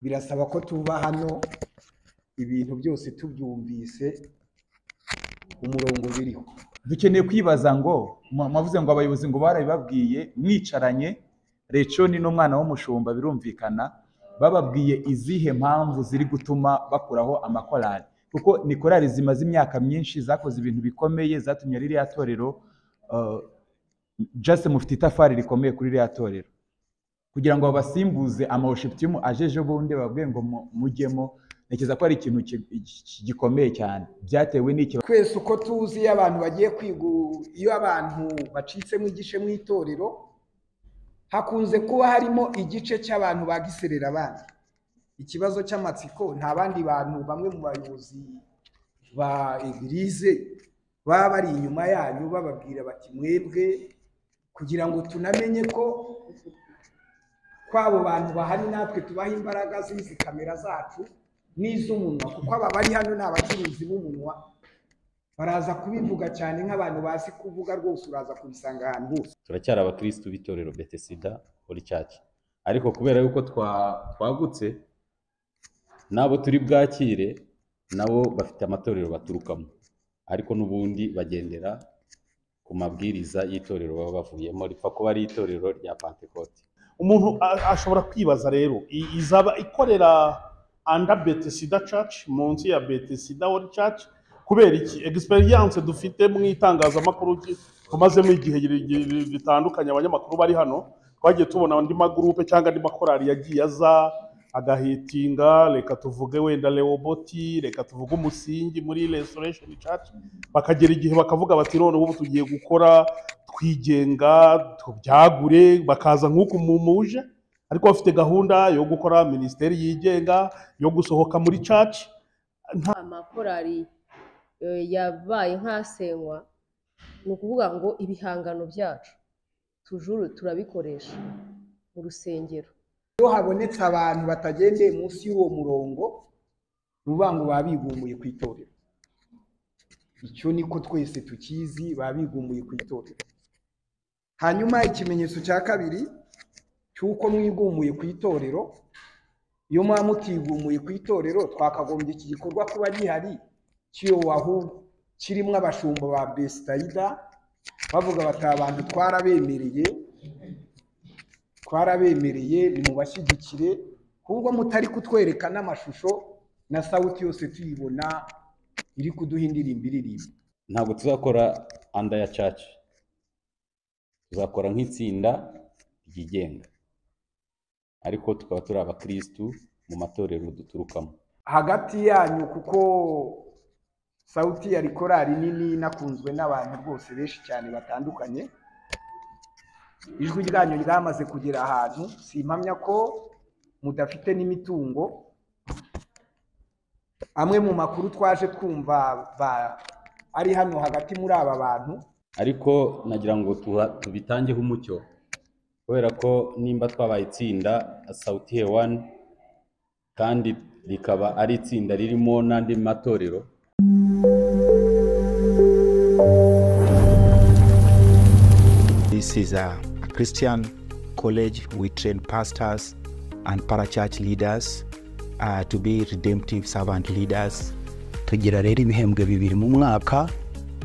birasaba ko tuba hano ibintu byose tubyumvise umurongo biriho dukeneye kwibaza ngo mu- mwavuze ngo abayobozi ngo barabibabwiye mwicaranye reconi n'umwana w'umushumba birumvikana bababwiye izihe mpamvu ziri gutuma bakuraho amakorali kuko ni korali zimaze imyaka myinshi zakoze ibintu bikomeye zatumye ririya torero uh, just mufite itafari rikomeye kuri ririya torero kugira ngo babasimbuze amawushiptimu aje ejo bundi bababwiye ngo mu- mujyemo ntekereza ko ari ikintu ki- ki- gikomeye cyane byatewe n'iki twese uko tuzi iyo abantu bagiye kwiga iyo abantu bacitsemo igice mu itorero hakunze kuba harimo igice cy'abantu bagiserera abandi ikibazo cy'amatsiko nta bandi bantu bamwe mu bayobozi ba egirize baba bari inyuma yanyu bababwira bati mwebwe kugira ngo tunamenye ko kw'abo bantu bahari natwe tubaha imbaraga z'izi kamera zacu n'iz'umunwa kuko aba bari hano ni abacuruzi b'umunwa baraza kubivuga cyane nk'abantu bazi kuvuga rwose uraza kubisanga ahantu hose turacyari abakirisitu b'itorero betesida holy church ariko kubera yuko twa- twagutse n'abo turi bwakire nabo bafite amatorero baturukamo ariko n'ubundi bagendera ku mabwiriza y'itorero baba bavuyemo ripfa kuba ari itorero rya pantekote umuntu a- ashobora kwibaza rero i- izaba ikorera anda betesida church munsi ya betesida wori church kubera iki egisperiyanse dufite mu itangazamakuru ki- tumazemo igihe gire- gire- gitandukanye abanyamakuru bari hano twagiye tubona andi magurupe cyangwa andi makorari yagiye aza agahitinga reka tuvuge wenda leoboti reka tuvuge umusingi muri restoration church bakagera igihe bakavuga bati none ubu tugiye gukora twigenga tubyagure bakaza nk'uku mumuje ariko bafite gahunda yo gukora minisiteri yigenga yo gusohoka muri caci amakorali eh, yabaye nk'asenywa ni ukuvuga ngo ibihangano byacu tujuru turabikoresha mu rusengero iyo habonetse abantu batagendeye munsi y'uwo murongo ni ukuvuga ngo baba bigumbuye ku itorero icyo niko twese tukizi baba bigumbuye ku itorero hanyuma ikimenyetso cya kabiri cy'uko mwigumbuye ku itorero iyo muba mutigumuye ku itorero twakagombye iki gikorwa kuba gihari kiyowahu kirimo abashumba ba besitayida bavuga bati "Aba bantu twarabemereye twarabemereye nimubashyigikire ahubwo mutari kutwereka n'amashusho na sawuti yose tuyibona iri kuduha indirimbo iririmba ntabwo tuzakora anda ya church tuzakora nk'itsinda ryigenga ariko tukaba turi abakirisitu mu matorero duturukamo hagati yanyu kuko sawuti yari korari nini inakunzwe n'abantu rwose benshi cyane batandukanye ijwi ryanyu ryamaze kugera ahantu simpamya ko mudafite n'imitungo amwe mu makuru twaje twumva ba- ari hano hagati muri aba bantu ariko nagira ngo tuha- tubitangeho umucyo kubera ko nimba twabaye itsinda sawuti hewani kandi rikaba ari itsinda ririmo n'andi matorero This is a, a Christian college. We train pastors and parachurch leaders uh, to be redemptive servant leaders. tugira rero ibihembwe bibiri mu mwaka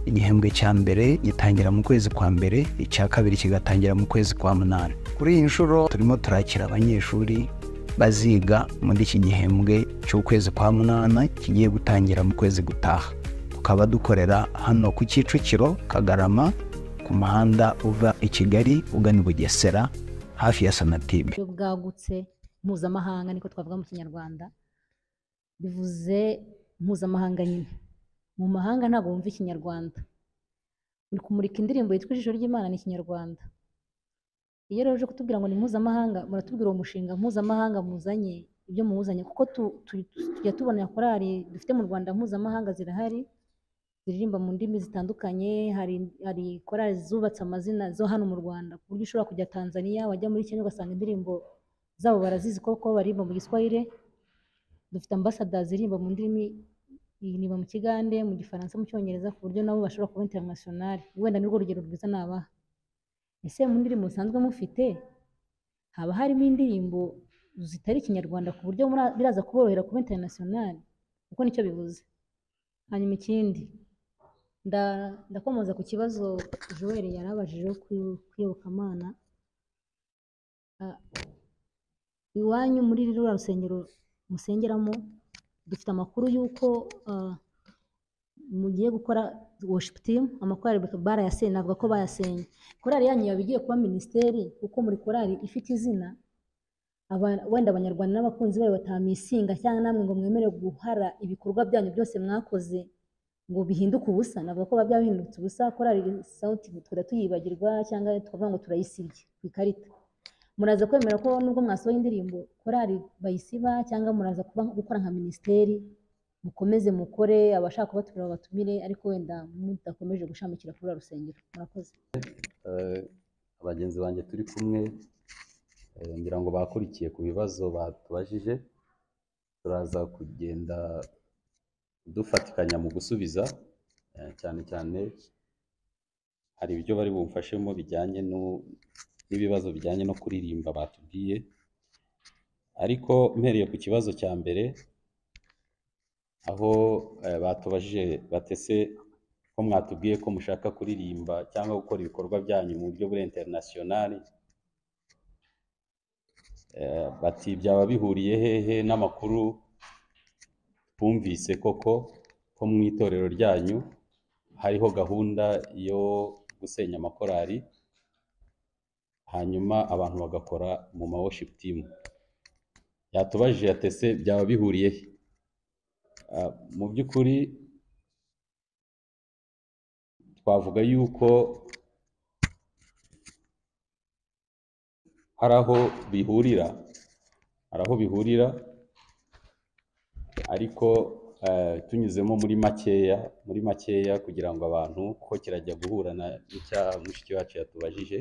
igihembwe cya mbere gitangira mu kwezi kwa mbere icya kabiri kigatangira mu kwezi kwa munani kuri iyi nshuro turimo turakira abanyeshuri baziga muri iki gihembwe cy'ukwezi kwa munani kigiye gutangira mu kwezi gutaha tukaba dukorera hano ku kicukiro kagarama ku muhanda uva i kigali ugana i bugesera hafi ya sonatube buryo bwagutse mpuzamahanga niko twavuga mu kinyarwanda bivuze mpuzamahanga nyine mu mahanga ntabwo wumva ikinyarwanda uri kumurika indirimbo yitwa ijisho ry'imana ni ikinyarwanda iyo rero uje kutubwira ngo ni mpuzamahanga muratubwira uwo mushinga mpuzamahanga muzanye ibyo muzanye kuko tu- tu- tujya tubona korali dufite mu rwanda mpuzamahanga zirahari ziririmba mu ndimi zitandukanye hari hari korali zubatse amazina zo hano mu Rwanda ku buryo ushobora kujya Tanzania wajya muri Kenya ugasanga indirimbo zabo barazizi koko baririmba mu Giswahili dufite ambassadors ziririmba mu ndimi iririmba mu Kigande mu Gifaransa mu Cyongereza ku buryo nabo bashobora kuba international wenda nirwo rugero rwiza nabaha ese mu ndirimbo musanzwe mufite haba harimo indirimbo zitari ikinyarwanda ku buryo muri- biraza kuborohera kuba interinasiyonari kuko nicyo bivuze hanyuma ikindi nda- ndakomoza ku kibazo joel yari abajije wo kwi- kwiyobokamana Ah, iwanyu muri ruriya rusengero musengeramo dufite amakuru y'uko ah, mugiye gukora worship team amakorali barayasenye navuga ko bayasenye korali yanyu yaba igiye kuba minisiteri kuko muri korali ifite izina aba- wenda abanyarwanda n'abakunzi bayo batamisinga cyangwa namwe ngo mwemere guhara ibikorwa byanyu byose mwakoze ngo bihinduke ubusa navuga ko biba byahindutse ubusa korali sawuti tukajya tuyibagirwa cyangwa tukavuga ngo turayisibye ku ikarita muraza kwemera ko nubwo mwasohoye indirimbo korali bayisiba cyangwa muraza kuba gukora nka minisiteri mukomeze mukore abashaka kubatumira babatumire ariko wenda mudakomeje gushamikira kuri uru rusengero murakoze Eh, abagenzi banjye turi kumwe eh, ngira ngo bakurikiye ku bibazo batubajije turaza kugenda dufatikanya mu gusubiza eh, cyane cyane hari ibyo bari bumfashemo bijyanye no- n'ibibazo bijyanye no kuririmba batubwiye ariko mpereye ku kibazo cya mbere aho eh, batubajije batese ko mwatubwiye ko mushaka kuririmba cyangwa gukora ibikorwa byanyu mu buryo buri interinasiyonari Eh, bati byaba bihuriye hehe n'amakuru twumvise koko ko mu itorero ryanyu hariho gahunda yo gusenya amakorali hanyuma abantu bagakora mu ma worship team yatubajije yatese byaba bihuriye he Ah, mu by'ukuri twavuga yuko hari aho bihurira hari aho bihurira ariko eh, tunyuzemo muri makeya muri makeya kugira ngo abantu kuko kirajya guhura na n'icya mushiki wacu yatubajije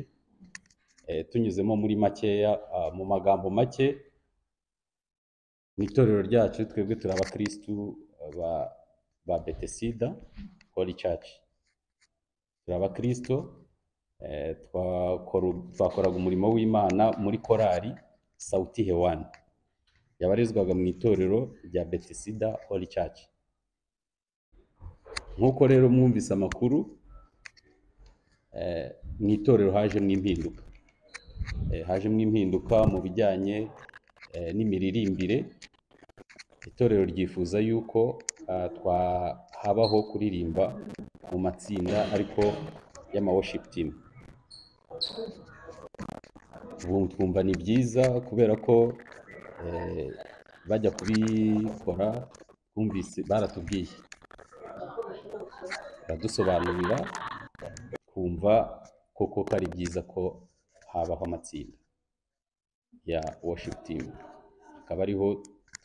eh, tunyuzemo muri makeya ah, mu magambo make mu itorero ryacu twebwe turi abakirisitu ba ba betesida holy church turi abakristo eh, twakora- twakoraga umurimo w'imana muri korali sauti hewani yabarizwaga mu itorero rya betisida holy church nk'uko rero mwumvise amakuru eh, mu itorero hajemo impinduka Eh, hajemo impinduka mu bijyanye eh, n'imiririmbire itorero ryifuza yuko ah, twa- habaho kuririmba mu matsinda ariko y'ama worship team ubu twumva ni byiza kubera ko eh, bajya kubikora twumvise baratubwiye baradusobanurira twumva koko ko ari byiza ko habaho amatsinda ya worship team akaba ariho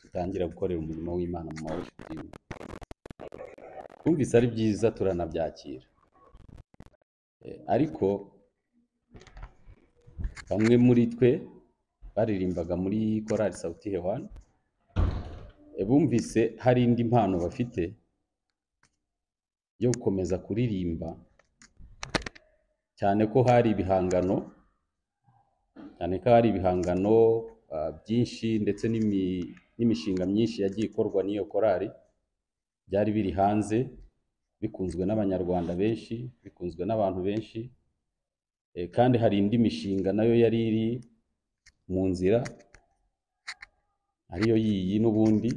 dutangira gukorera umurimo w'imana mu ma worship team twumvise ari byiza turanabyakira Eh, ariko bamwe muri twe baririmbaga muri korali sawuti hewani bumvise hari indi mpano bafite yo gukomeza kuririmba cyane ko hari ibihangano cyane ko hari ibihangano ah, byinshi ndetse n'imi- n'imishinga myinshi yagiye ikorwa n'iyo korali byari biri hanze bikunzwe n'abanyarwanda benshi bikunzwe n'abantu benshi eh, kandi hari indi mishinga nayo yari iri mu nzira ariyo yiyi n'ubundi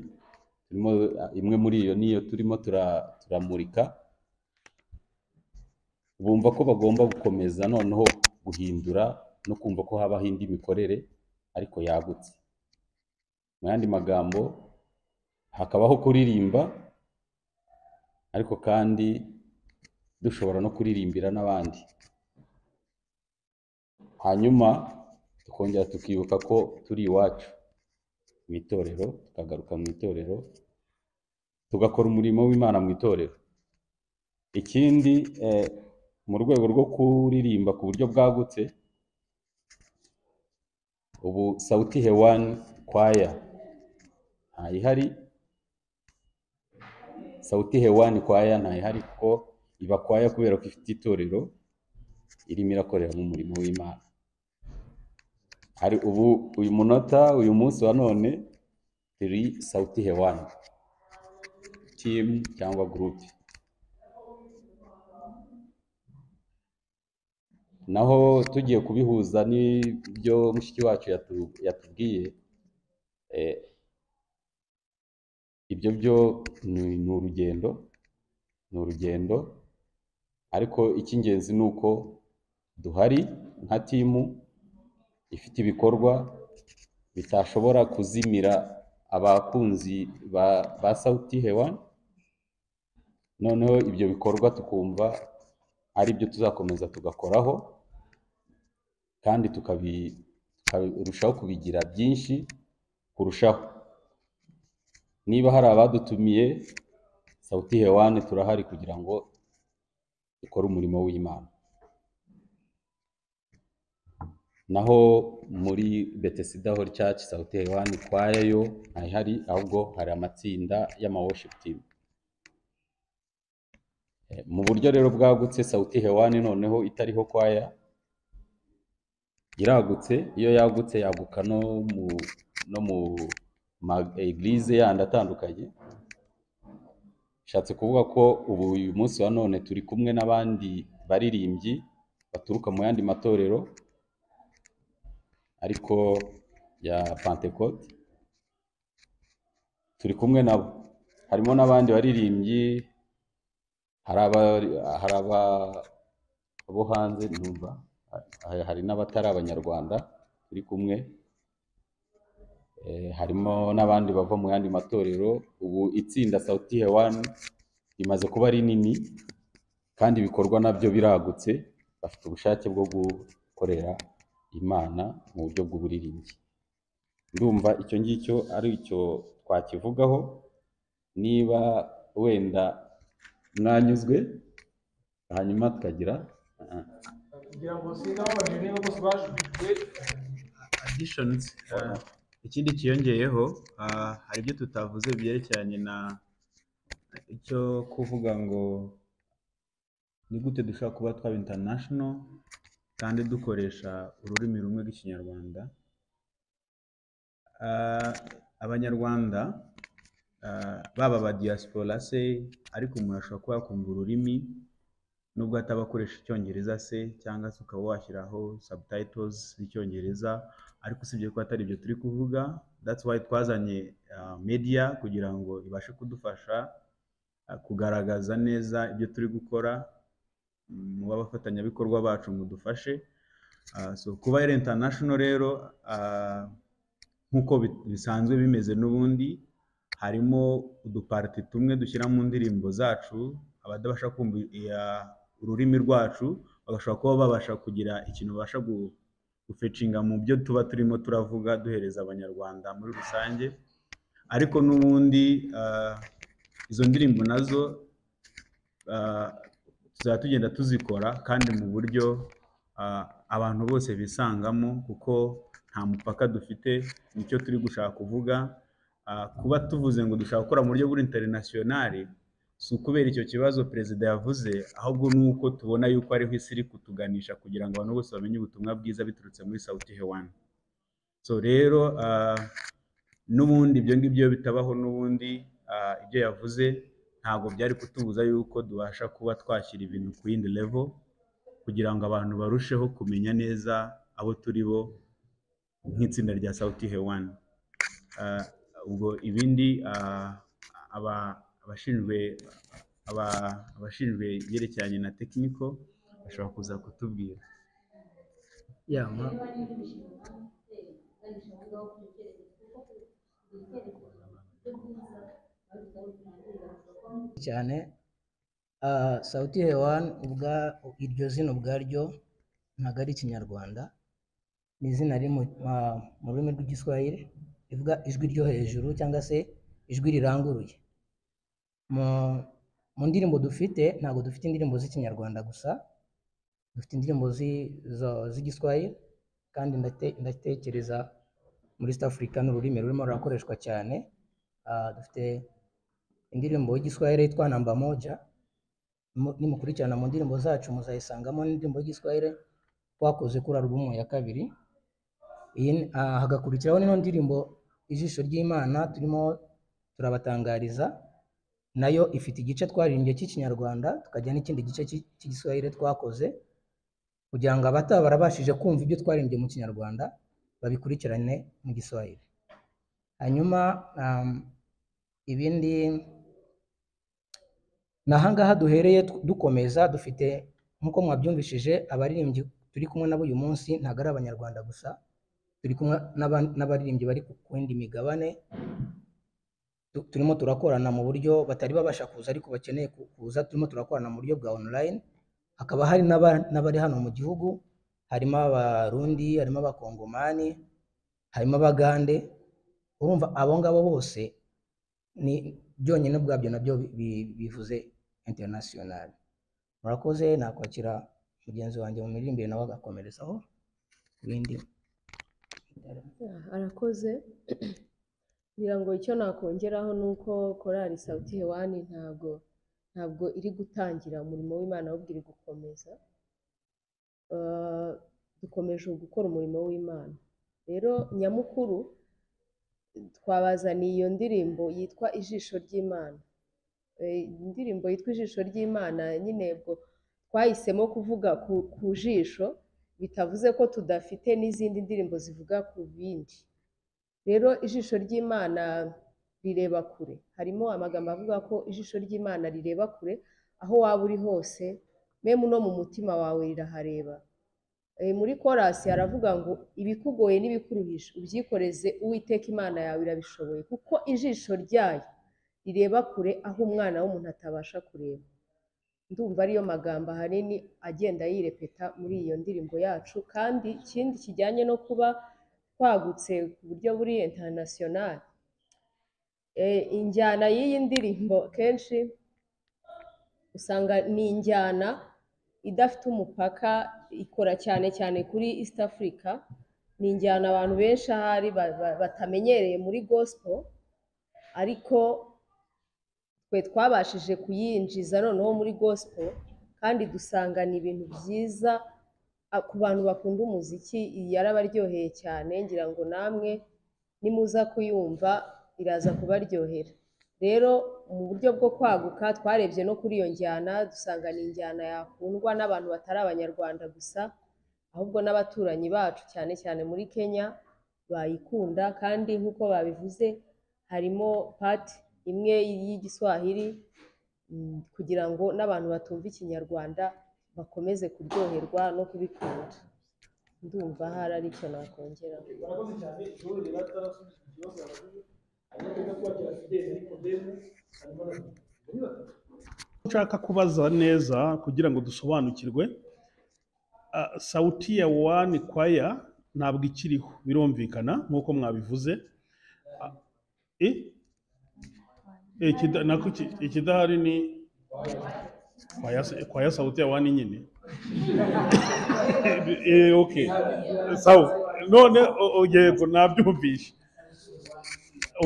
turimo ah, imwe muri iyo niyo turimo tura- turamurika bumva ko bagomba gukomeza noneho guhindura no kumva ko habaho indi mikorere ariko yagutse mu yandi magambo hakabaho kuririmba ariko kandi dushobora no kuririmbira n'abandi hanyuma tukongera tukibuka ko turi iwacu mu itorero tukagaruka mu itorero tugakora umurimo w'imana mu itorero ikindi eh, mu rwego rwo kuririmba ku buryo bwagutse ubu sauti hewani kwaya ntayihari sauti hewani kwaya ntayihari kuko iba kwaya kubera ko ifite itorero irimo irakoreramo umurimo w'imana hari ubu uyu munota uyu munsi wa none turi sauti hewani timu cyangwa gurupe naho tugiye kubihuza n'ibyo mushiki wacu yatu- yatubwiye eh, ibyo byo ni ni urugendo ni urugendo ariko icy'ingenzi ni uko duhari nka timu ifite ibikorwa bitashobora kuzimira abakunzi ba, ba sauti hewani noneho ibyo bikorwa tukumva ari byo tuzakomeza tugakoraho kandi tukabi- tukarushaho kubigira byinshi kurushaho niba hari abadutumiye sauti hewani turahari kugira ngo dukore umurimo w'imana naho muri betesida hori cyacu sauti hewani kwayayo ntayihari ahubwo hari amatsinda y'amaworship team Eh, mu buryo rero bwagutse sauti hewani noneho itariho kwaya iragutse iyo yagutse yaguka no mu no mu ma eglise yandi atandukanye bishatse kuvuga ko ubu uyu munsi wa none turi kumwe n'abandi baririmbyi baturuka mu yandi matorero ariko ya pentecote turi kumwe nabo harimo n'abandi baririmbyi hari aba hari aba bo hanze numva ha- hari n'abatari abanyarwanda turi kumwe Eh, harimo n'abandi bava mu yandi matorero ubu itsinda sauti hewani rimaze kuba rinini kandi ibikorwa nabyo biragutse bafite ubushake bwo gukorera imana mu buryo bw'uburirimbyi ndumva icyo ngicyo ari icyo twakivugaho niba wenda mwanyuzwe hanyuma tukagira ah, kugira ngo singaho bajije niba bose bajujwe additions uh, ikindi kiyongeyeho uh, hari ibyo tutavuze byerekeranye na icyo kuvuga ngo ni gute dushobora kuba twaba international kandi dukoresha ururimi rumwe rw'ikinyarwanda Uh, abanyarwanda uh, baba aba diaspora se ariko umuntu ashobora kuba yakumva ururimi nubwo ataba akoresha icyongereza se cyangwa se ukaba washyiraho subtitles z'icyongereza ariko usibye ko atari ibyo turi kuvuga that's why twazanye uh, media kugira ngo ibashe kudufasha uh, kugaragaza neza ibyo turi gukora muba abafatanyabikorwa bacu mudufashe Uh, so kuba ari international rero uh, nk'uko bi- bisanzwe bimeze n'ubundi harimo udupariti tumwe dushyira mu ndirimbo zacu abadabasha kumva iya- ururimi rwacu bagashobora kuba babasha kugira ikintu babasha gu- gufecinga mu byo tuba turimo turavuga duhereza abanyarwanda muri rusange ariko n'ubundi ah, izo ndirimbo nazo ah, tuzaba tugenda tuzikora kandi mu buryo ah, abantu bose bisangamo kuko nta mupaka dufite nicyo turi gushaka kuvuga Ah, kuba tuvuze ngo dushaka gukora mu buryo bw'interinasiyonari si ukubera icyo kibazo perezida yavuze ahubwo ni uko tubona yuko ariho isi iri kutuganisha kugira ngo abantu bose bamenye ubutumwa bwiza biturutse muri sauti hewani so rero ah, n'ubundi ibyo ngibyo bitabaho n'ubundi ah, ibyo yavuze ntabwo byari kutubuza yuko tubasha kuba twashyira ibintu ku yindi level kugira ngo abantu barusheho kumenya neza abo turi bo nk'itsinda rya sauti hewani Ah, ubwo ibindi ah, aba- abashinzwe aba- abashinzwe ibyerekeranye na tekiniko bashobora kuza kutubwira cyane ah, sauti hewani ubwa iryo zina ubwaryo ntabwo ari ikinyarwanda ni izina riri mu ma- mu rurimi rw'igiswahili rivuga ijwi ryo hejuru cyangwa se ijwi riranguruye mu mu ndirimbo dufite ntabwo dufite indirimbo z'ikinyarwanda gusa dufite indirimbo zi- zo- z'igiswahili kandi ndate- ndatekereza muri east africa ni ururimi rurimo rurakoreshwa cyane Ah, dufite indirimbo y'igiswahili yitwa namba moja Mu- nimukurikirana mu ndirimbo zacu muzayisangamo n'indirimbo y'igiswahili twakoze kuri alubumu ya kabiri iyi ni- ah, hagakurikiraho n'ino ndirimbo ijisho ry'imana turimo turabatangariza nayo ifite igice twaririmbye cy'ikinyarwanda tukagira n'ikindi gice cy'i- cy'igiswahili twakoze kugira ngo abataba barabashije kumva ibyo twaririmbye mu kinyarwanda babikurikirane mu giswahili hanyuma um, ibindi nahangaha duhereye tu- dukomeza dufite nk'uko mwabyumvishije abaririmbyi turi kumwe nabo uyu munsi ntabwo ari abanyarwanda gusa turi kumwe n'aba- n'abaririmbyi bari ku ku yindi migabane tu- turimo turakorana mu buryo batari babasha kuza ariko bakeneye ku- kuza turimo turakorana mu buryo bwa online hakaba hari n'aba- n'abari hano mu gihugu harimo abarundi harimo abakongomani harimo abagande urumva abo ngabo bose ni byonyine ubwabyo nabyo bi- bi- bivuze international murakoze nakwakira mugenzi wanjye mu miririmbire nawe agakomerezaho ibindi arakoze ngira ngo icyo nakongeraho ni uko korali sauti hewani ntabwo ntabwo iri gutangira umurimo w'imana ahubwo iri gukomeza Eh, dukomeje gukora umurimo w'imana rero nyamukuru twabazaniye iyo ndirimbo yitwa ijisho ry'imana Eh, indirimbo yitwa ijisho ry'imana nyine ubwo twahisemo kuvuga ku, ku jisho bitavuze ko tudafite n'izindi ndirimbo zivuga ku bindi rero ijisho ry'imana rireba kure harimo amagambo avuga ko ijisho ry'imana rireba kure aho waba uri hose meme no mu mutima wawe rirahareba Eh, muri korasi haravuga ngo ibikugoye n'ibikuruhisha ubyikoreze uwiteka imana yawe irabishoboye kuko ijisho ryayo rireba kure aho umwana w'umuntu atabasha kureba ndumva ariyo magambo ahanini agenda yirepeta muri iyo ndirimbo yacu kandi ikindi kijyanye no kuba twagutse ku buryo buri international Eh, injyana y'iyi ndirimbo kenshi usanga ni injyana idafite umupaka ikora cyane cyane kuri east africa ni injyana abantu benshi ahari ba- ba- batamenyereye muri gospel ariko twe twabashije kuyinjiza noneho muri gospel kandi dusangana ibintu byiza a- ku bantu bakunda umuziki yarabaryoheye cyane ngira ngo namwe nimuza kuyumva iraza kubaryohera rero mu buryo bwo kwaguka twarebye no kuri iyo njyana dusanga ni injyana yakundwa n'abantu batari abanyarwanda gusa ahubwo n'abaturanyi bacu cyane cyane muri kenya bayikunda kandi nk'uko babivuze harimo pati imwe y'igiswahili mm, kugira ngo n'abantu batumva ikinyarwanda bakomeze kuryoherwa no kubikunda ndumva hari ari icyo nakongera nshaka kubaza neza kugira ngo dusobanukirwe ah, sauti ya wani kwaya ntabwo ikiriho birumvikana nk'uko mwabivuze Ah, eh? Eh, ikida- nako iki- ikidahari ni kwaya se- kwaya sauti ya wani nyine Eh, eh, okay sawa none o- o, yego nabyumvishe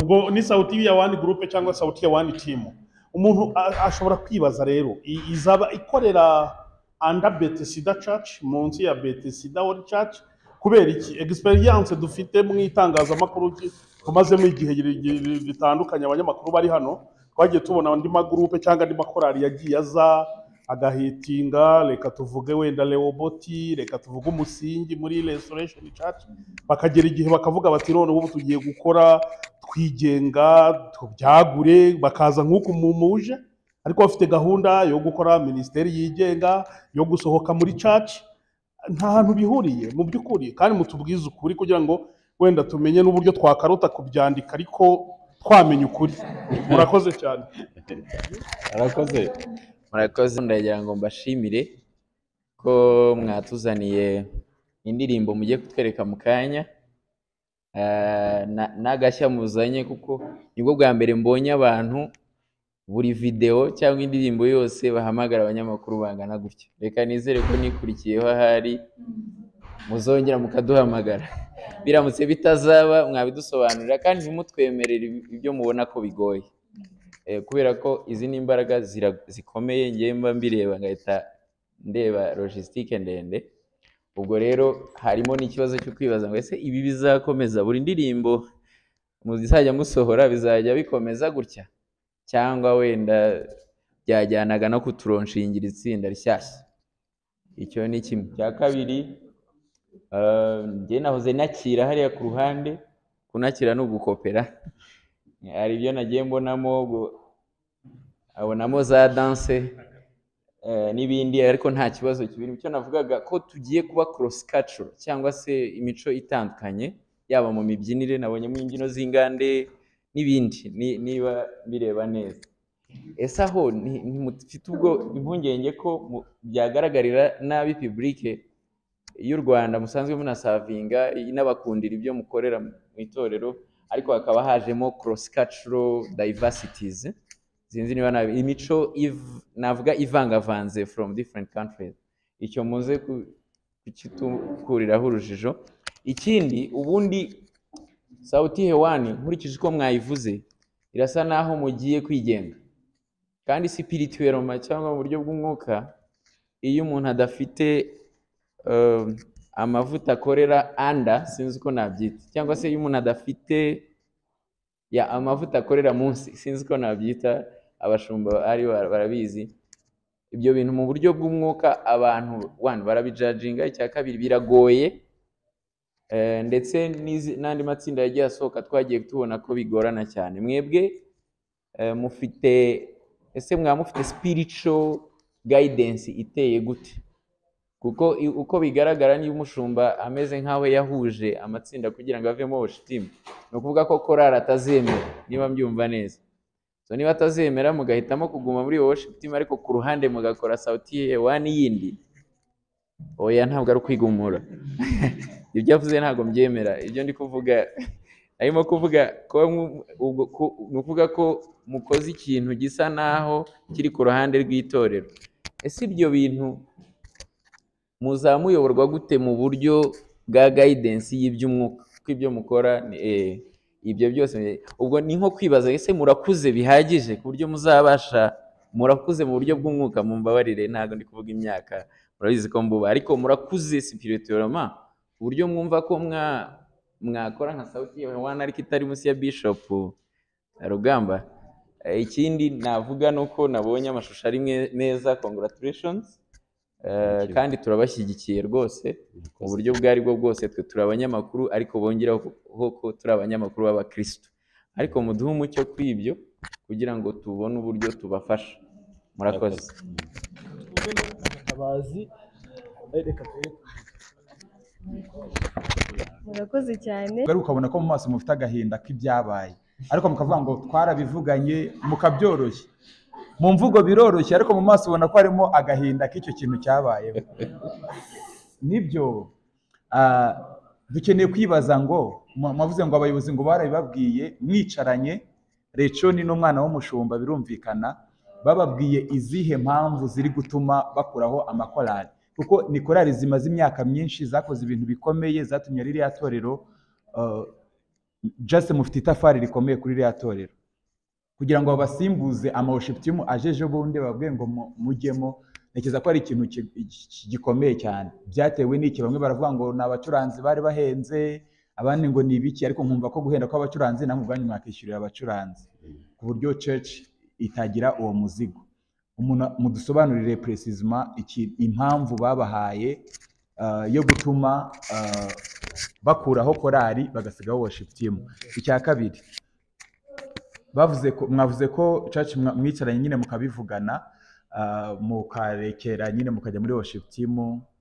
ubwo ni sauti ya wani gurupe cyangwa sauti ya wani timu umuntu a- ashobora kwibaza rero i- izaba ikorera anda betesida church munsi ya betesida wori church kubera iki experience dufite mu itangazamakuru ki- tumazemo igihe gire- gire- gitandukanye abanyamakuru bari hano twagiye tubona andi magurupe cyangwa andi makorari yagiye aza agahitinga reka tuvuge wenda leoboti reka tuvuge umusingi muri restoration church bakagera igihe bakavuga bati noneho ubu tugiye gukora twigenga tubyagure bakaza nk'uku mumuje ariko bafite gahunda yo gukora minisiteri yigenga yo gusohoka muri caci nta hantu bihuriye mu by'ukuri kandi mutubwize ukuri kugira ngo wenda tumenye n'uburyo twakarota kubyandika ariko twamenye ukuri murakoze cyane arakoze murakoze ndagira ngo mbashimire ko mwatuzaniye indirimbo mujye kutwereka mu kanya Eh, na- n'agashya muzanye kuko nibwo bwa mbere mbonye abantu buri video cyangwa indirimbo yose bahamagara abanyamakuru bangana gutya reka nizere ko nikurikiyeho ahari muzongera mukaduhamagara biramutse bitazaba mwabidusobanurira kandi ntimutwemerere ibi- ibyo mubona ko bigoye Eh, kubera ko izi ni imbaraga zira- zikomeye ngewe mba mbireba ngahita ndeba logisitike ndende ubwo rero harimo n'ikibazo cyo kwibaza ngo ese ibi bizakomeza buri ndirimbo muzajya musohora bizajya bikomeza gutya cyangwa wenda byajyanaga no kuturonshingira itsinda rishyashya icyo ni kimwe cya kabiri eh, njye nahoze nakira hariya ku ruhande kunakira ni ugukopera hari ibyo nagiye mbonamo ubwo- abonamo za danse eh, n'ibindi ariko nta kibazo kibirimo icyo navugaga ko tugiye kuba cross culture cyangwa se imico itandukanye yaba mu mibyinire nabonyemo imbyino z'ingande n'ibindi ni- niba bireba neza ese aho nti- ntimufite ubwo impungenge ko mu- byagaragarira nabi publike y'u Rwanda musanzwe munasavinga inabakundira ibyo mukorera mu itorero ariko hakaba hajemo cross cultural diversities sinzi niba nabi imico iv- navuga ivangavanze from different countries icyo muze ku- kukituriraho urujijo ikindi ubundi sauti hewani nkurikije uko mwayivuze irasa naho mugiye kwigenga kandi sipirituweroma cyangwa mu buryo bw'umwuka iyo umuntu adafite um, amavuta akorera anda sinzi uko nabyita cyangwa se iyo umuntu adafite ya amavuta akorera munsi sinzi uko nabyita abashumba ari ba- barabizi ibyo bintu mu buryo bw'umwuka abantu one barabijajinga icya kabiri biragoye Eh, ndetse n'izi- n'andi matsinda yagiye asohoka twagiye tubona ko bigorana cyane mwebwe eh, mufite ese mwaba mufite spiritual guidance iteye gute kuko i- uko bigaragara niba umushumba ameze nk'aho yahuje amatsinda kugira ngo avemo worship ni ukuvuga ko korari atazemera niba mbyumva neza so niba atazemera mugahitamo kuguma muri iyo worship team ariko ku ruhande mugakora sauti ye wani yindi oya ntabwo ari ukwigumura ibyo avuze ntabwo mbyemera ibyo ndi kuvuga arimo kuvuga ko mu- ubwo ku- ni ukuvuga ko mukoze ikintu gisa naho kiri ku ruhande rw'itorero ese ibyo bintu muzamuyoborwa gute mu buryo bwa guidance y'iby'umwuka kuko ibyo mukora ni- eh, ibyo byose ubwo ni nko kwibaza ese murakuze bihagije ku buryo muzabasha murakuze mu buryo bw'umwuka mumbabarire ntabwo ndi kuvuga imyaka murabizi ko mbuba ariko murakuze spirituellement ku buryo mwumva ko mwa mwakora nka sauti ya wana ariko itari munsi ya bishop rugamba Eh, ikindi navuga ni uko nabonye amashusho ari mwe- meza congratulations Eh, kandi turabashyigikiye rwose mu buryo ubwo aribwo bwose twe turi abanyamakuru ariko bongeraho ko- ko turi abanyamakuru b'abakristo ariko muduhe umucyo kuri ibyo kugira ngo tubone uburyo tubafasha murakoze Mutabazi Eh, reka turebe. murakoze cyane rero ukabona ko mu maso mufite agahinda k'ibyabaye ariko mukavuga ngo twarabivuganye mukabyoroshya mu mvugo biroroshye ariko mu maso ubona ko harimo agahinda k'icyo kintu cyabayeho nibyo ah, dukeneye kwibaza ngo mu- mwavuze ngo abayobozi ngo barabibabwiye mwicaranye rechoni n'umwana w'umushumba birumvikana bababwiye izihe mpamvu ziri gutuma bakuraho amakorali kuko ni korali zimaze imyaka myinshi zakoze ibintu bikomeye zatumye ririya torero ah, just mufite itafari rikomeye kuri ririya torero kugira ngo babasimbuze amawushiputimu ajeje ubundi bababwiye ngo mu- mujyemo ntekereza ko ari ikintu ki- ki- gikomeye cyane byatewe n'iki bamwe baravuga ngo ni abacuranzi bari bahenze abandi ngo ni ibiki ariko nkumva ko guhenda kw'abacuranzi namwe ubwanyu mwakishyurira abacuranzi ku buryo church itagira uwo muzigo umuntu mudusobanurire precisement iki- impamvu babahaye ah, yo gutuma ah, bakuraho korali bagasigaho worship team icya kabiri bavuze ko mwavuze ko church mwa- mwicaranye nyine mukabivugana ah, mukarekera nyine mukajya muri worship team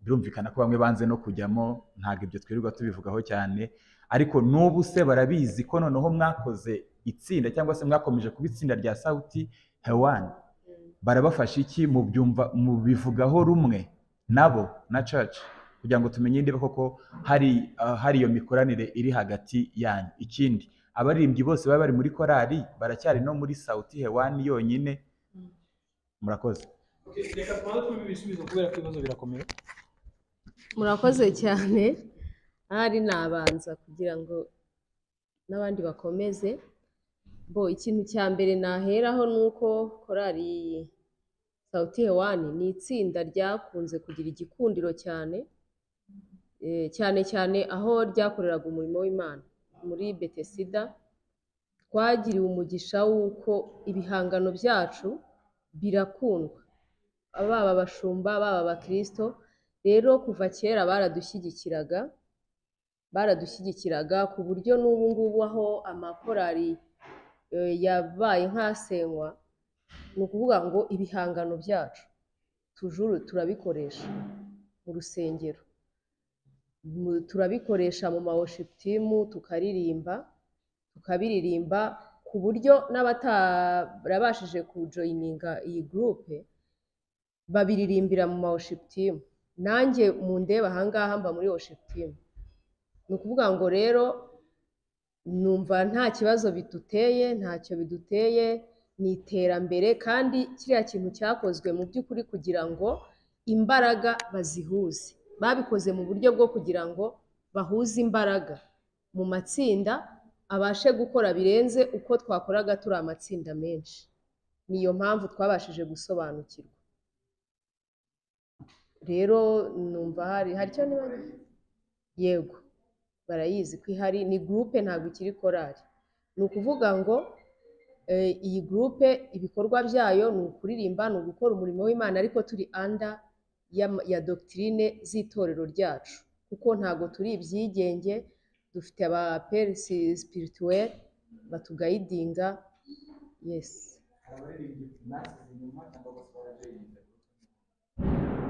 birumvikana ko bamwe banze no kujyamo ntabwo ibyo twirirwa tubivugaho cyane ariko n'ubu se barabizi ko noneho mwakoze itsinda cyangwa se mwakomeje kuba itsinda rya sauti hewan barabafasha iki mu byumva mu bivugaho rumwe nabo na church kugira ngo tumenye niba koko hari ah, hari iyo mikoranire iri hagati yanyu ikindi abaririmbyi bose baba bari muri korali baracyari no muri sauti hewani yonyine murakoze Reka tubanze tubibe ibisubizo kubera ko ibibazo birakomeye murakoze cyane ahari nabanza kugira ngo n'abandi bakomeze bo ikintu cya mbere naheraho ni uko korali sauti hewani ni itsinda ryakunze kugira igikundiro cyane Eh, cyane cyane aho ryakoreraga umurimo w'Imana muri Betesida twagiriwe umugisha w'uko ibihangano byacu birakundwa baba abashumba baba abakristo rero kuva kera baradushyigikiraga baradushyigikiraga ku buryo n'ubu ngubu aho amakorali eh, yabaye nk'asenywa ni ukuvuga ngo ibihangano byacu tujuru turabikoresha mu rusengero mu- turabikoresha mu ma worship team tukaririmba tukabiririmba ku buryo n'abatarabashije kujoyininga iyi gurupe babiririmbira mu ma worship team nanjye mu ndeba ahangaha mba muri worship team ni ukuvuga ngo rero numva nta kibazo biduteye ntacyo biduteye ni iterambere kandi kiriya kintu cyakozwe mu by'ukuri kugira ngo imbaraga bazihuze babikoze mu buryo bwo kugira ngo bahuze imbaraga mu matsinda abashe gukora birenze uko twakoraga turi amatsinda menshi niyo mpamvu twabashije gusobanukirwa rero numva hari hari icyo niba yego barayizi ko ihari ni gurupe ntabwo ikiri korari ni ukuvuga ngo eh, iyi gurupe ibikorwa byayo ni ukuririmba ni ugukora umurimo w'imana ariko turi anda ya, ya dogitirine z'itorero ryacu kuko ntabwo turi ibyigenge dufite aba perisi sipirituweri batugayidinga yesi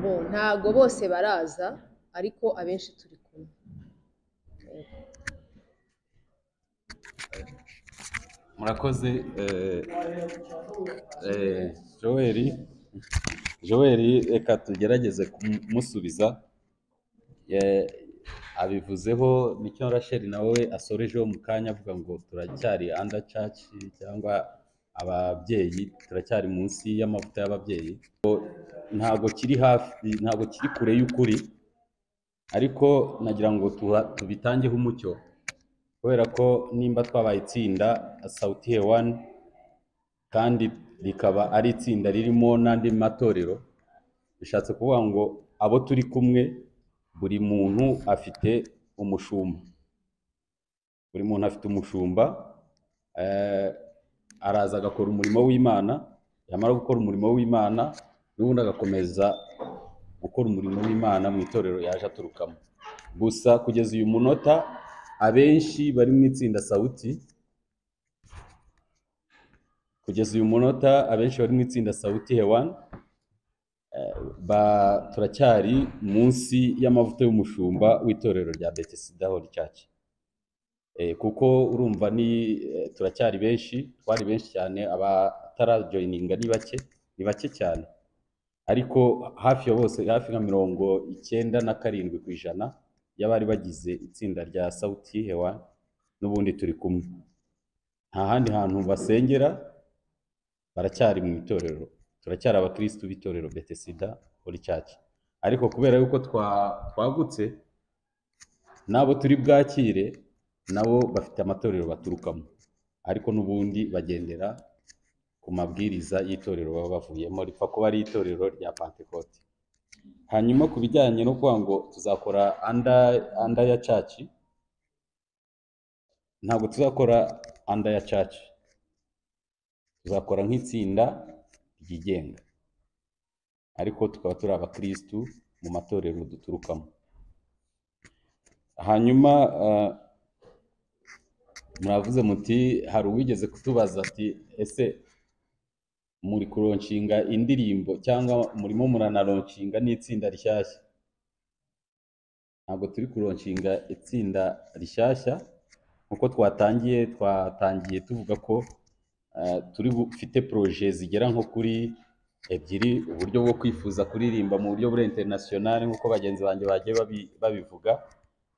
bo ntabwo bose baraza ariko abenshi turi kumwe murakoze eh, eh, joel joel reka tugerageze kumusubiza Eh, abivuzeho nicyo rasheli nawe asorejeho mu kanya avuga ngo turacyari under church cyangwa ababyeyi turacyari munsi y'amavuta y'ababyeyi Ngo ntabwo kiri hafi ntabwo kiri kure y'ukuri ariko nagira ngo tuha- tubitangeho umucyo kubera ko nimba twabaye itsinda sauti hewani kandi rikaba ari itsinda ririmo n'andi matorero bishatse kuvuga ngo abo turi kumwe buri muntu afite umushumba buri muntu afite umushumba eh, araza agakora umurimo w'imana yamara gukora umurimo w'imana n'ubundi agakomeza gukora umurimo w'imana mu itorero yaje aturukamo gusa kugeza uyu munota abenshi bari mu itsinda sawuti kugeza uyu munota abenshi bari mu itsinda sawuti hewani ba turacyari munsi y'amavuta y'umushumba w'itorero rya Bethesda Holy Church Eh, kuko urumva ni eh, turacyari benshi twari benshi cyane abatarajoyininga ni bake ni bake cyane ariko hafi ya bose hafi nka mirongo icyenda na karindwi ku ijana y'abari bagize itsinda rya Sauti Hewa n'ubundi turi kumwe nta handi hantu basengera baracyari mu itorero turacyari abakirisitu b'itorero betesida holy church ariko kubera yuko twa- twagutse n'abo turi bwakire nabo bafite amatorero baturukamo ariko n'ubundi bagendera ku mabwiriza y'itorero baba bavuyemo ripfa kuba ari itorero rya pantekote hanyuma ku bijyanye no kuvuga ngo tuzakora anda anda ya caci ntabwo tuzakora anda ya caci tuzakora nk'itsinda ryigenga ariko tukaba turi abakirisitu mu matorero duturukamo hanyuma ah, muravuze muti hari uwigeze kutubaza ati ese muri kuronshinga indirimbo cyangwa murimo muranaronshinga n'itsinda rishyashya ntabwo turi kuronshinga itsinda rishyashya nkuko twatangiye twatangiye tuvuga ko eh, turi bufite poroje zigera nko kuri ebyiri uburyo bwo kwifuza kuririmba mu buryo buri interinasiyonari nkuko bagenzi banjye bagiye babi- babivuga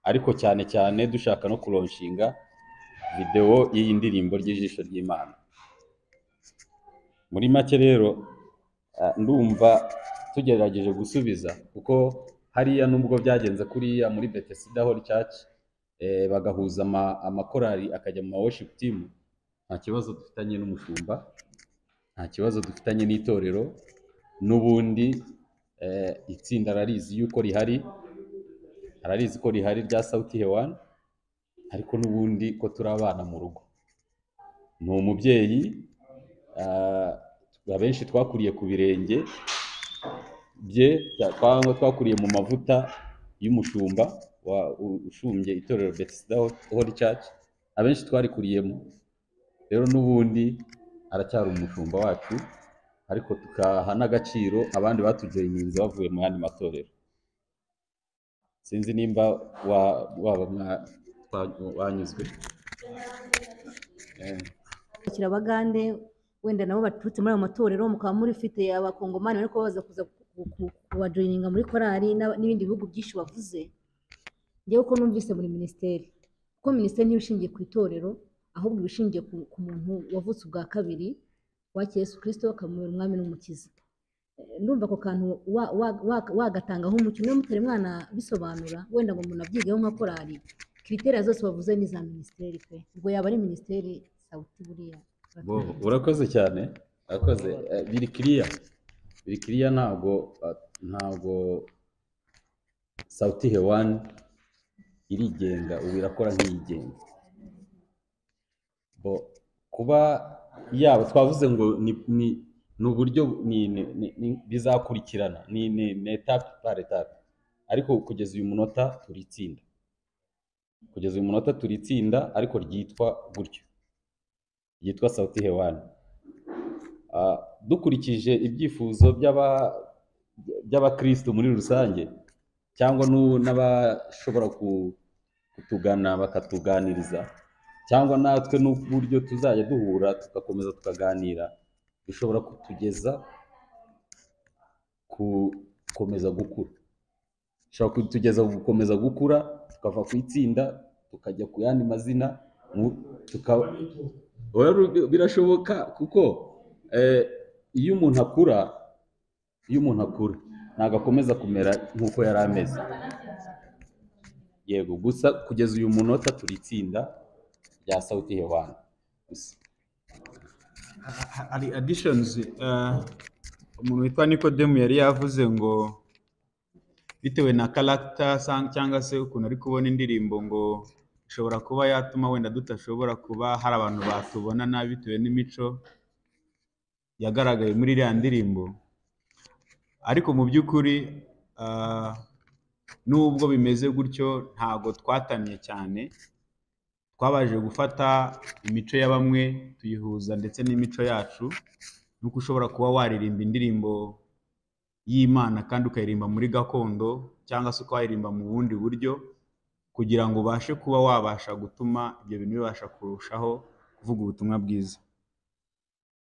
ariko cyane cyane dushaka no kuronshinga videwo y'iyi ndirimbo ry'ijisho ry'imana muri make rero eh, ndumva tugerageje gusubiza kuko hariya nubwo byagenze kuriya muri Bethesda Holy Church eh, bagahuza ama- amakorali akajya mu ma worship team nta kibazo dufitanye n'umushumba nta kibazo dufitanye n'itorero n'ubundi eh, itsinda ararizi yuko rihari ararizi ko rihari rya Sauti Hewani ariko n'ubundi ko turi abana mu rugo ni umubyeyi ah, abenshi twakuriye ku birenge bye cya- twa- twakuriye mu mavuta y'umushumba wa- u- ushumbye itorero Bethesda Holy Church abenshi twarikuriyemo rero n'ubundi aracyari umushumba wacu ariko tukaha n'agaciro abandi batujoyininze bavuye mu yandi matorero sinzi nimba wa- waba mwa- twa- wanyuzwe Eh. kwakira abagande wenda nabo baturutse muri ayo matorero mukaba murifite abakongomani bari kubabaza kuza ku- ku- kubajoyininga muri korali n'aba- n'ibindi bihugu byinshi bavuze njyewe uko numvise muri minisiteri kuko minisiteri ntibishingiye ku itorero ahubwo iba ishingiye ku, ku muntu wavutse ubwa kabiri wakira yesu kirisito akamubera umwami n'umukiza Eh, ndumva ako kantu wa- wa- wa- wagatangaho umucyo niba mutari mwana bisobanura wenda ngo umuntu abyigeho nka korali kiriteri zose bavuze ni za minisiteri pe ubwo yaba ari minisiteri sawuti buriya Bo, urakoze cyane urakoze Eh, biri kiriya biri kiriya ntabwo ah, ntabwo sauti hewani irigenga ubu irakora nk'iyigenga bo kuba yaba twavuze ngo ni ni ni uburyo ni- ni- ni- ni- bizakurikirana ni ni ni etape par etape ariko kugeza uyu munota turi itsinda kugeza uyu munota turi itsinda ariko ryitwa gutyo ryitwa sauti hewani Ah, dukurikije ibyifuzo by'aba- by'abakristo muri rusange cyangwa n'u- n'abashobora ku- kutugana bakatuganiriza cyangwa natwe n'uburyo tuzajya duhura tugakomeza tukaganira bishobora kutugeza gukomeza gukura bishobora kutugeza ku gukomeza gukura tukava ku itsinda tukajya ku yandi mazina mu- tuka- Rero birashoboka kuko eh, iyo umuntu akura iyo umuntu akura ntabwo akomeza kumera nk'uko yari ameze yego gusa kugeza uyu munota turi itsinda rya sauti hewani gusa Ha- hari additions eh, umuntu witwa nikodemu yari yavuze ngo bitewe na karagita cyangwa se ukuntu ari kubona indirimbo ngo ishobora kuba yatuma wenda tudashobora kuba hari abantu batubona nabi bitewe n'imico yagaragaye muri iriya ndirimbo ariko mu by'ukuri ah, nubwo bimeze gutyo ntago twatamye cyane twabashije gufata imico ya bamwe tuyihuza ndetse n'imico yacu nuko ushobora kuba waririmba indirimbo y'imana kandi ukayiririmba muri gakondo cyangwa se ukaba wayirimba mu bundi buryo kugira ngo ubashe kuba wabasha gutuma ibyo bintu bibasha kurushaho kuvuga ubutumwa bwiza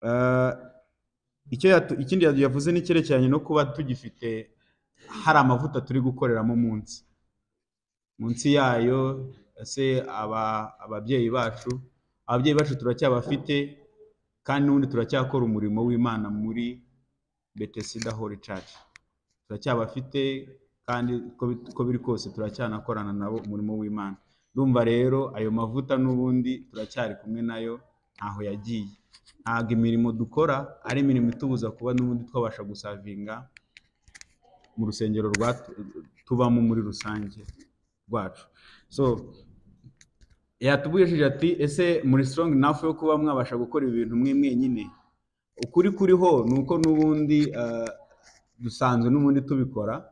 Eh, icyo yatu- ikindi yatu- yavuze ni cyerekeranye no kuba tugifite hari amavuta turi gukoreramo munsi munsi yayo ese aba ababyeyi bacu ababyeyi bacu turacyabafite kandi n'ubundi turacyakora umurimo w'imana muri betesida hori caci turacyabafite kandi uko bi- uko biri kose turacyanakorana nabo umurimo w'imana ndumva rero ayo mavuta n'ubundi turacyari kumwe nayo ntaho yagiye ntabwo imirimo dukora ari imirimo itubuza kuba n'ubundi twabasha gusavinga mu rusengero rwa- tubamo muri rusange rwacu so yatubujije ati ese muri strong enough yo kuba mwabasha gukora ibintu mwe mwenyine ukuri kuriho ni uko n'ubundi ah, dusanzwe n'ubundi tubikora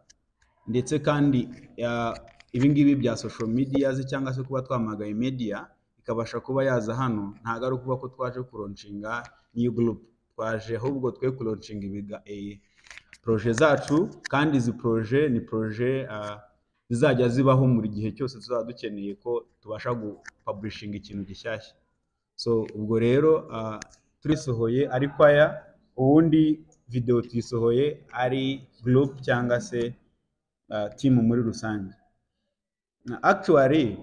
ndetse kandi ah, ibingibi bya social media se cyangwa se kuba twamagaye media ikabasha kuba yaza hano ntabwo ari ukuba ko twaje kuronshinga new group twaje ahubwo twe kuronshinga ibiga eh, proje zacu kandi izi proje ni proje ah, zizajya zibaho mu gihe cyose tuzaba dukeneye ko tubasha gupublishinga ikintu gishyashya so ubwo rero ah, turisohoye ariko aya ubundi videwo tuyisohoye ari group cyangwa se ah, team muri rusange Na actually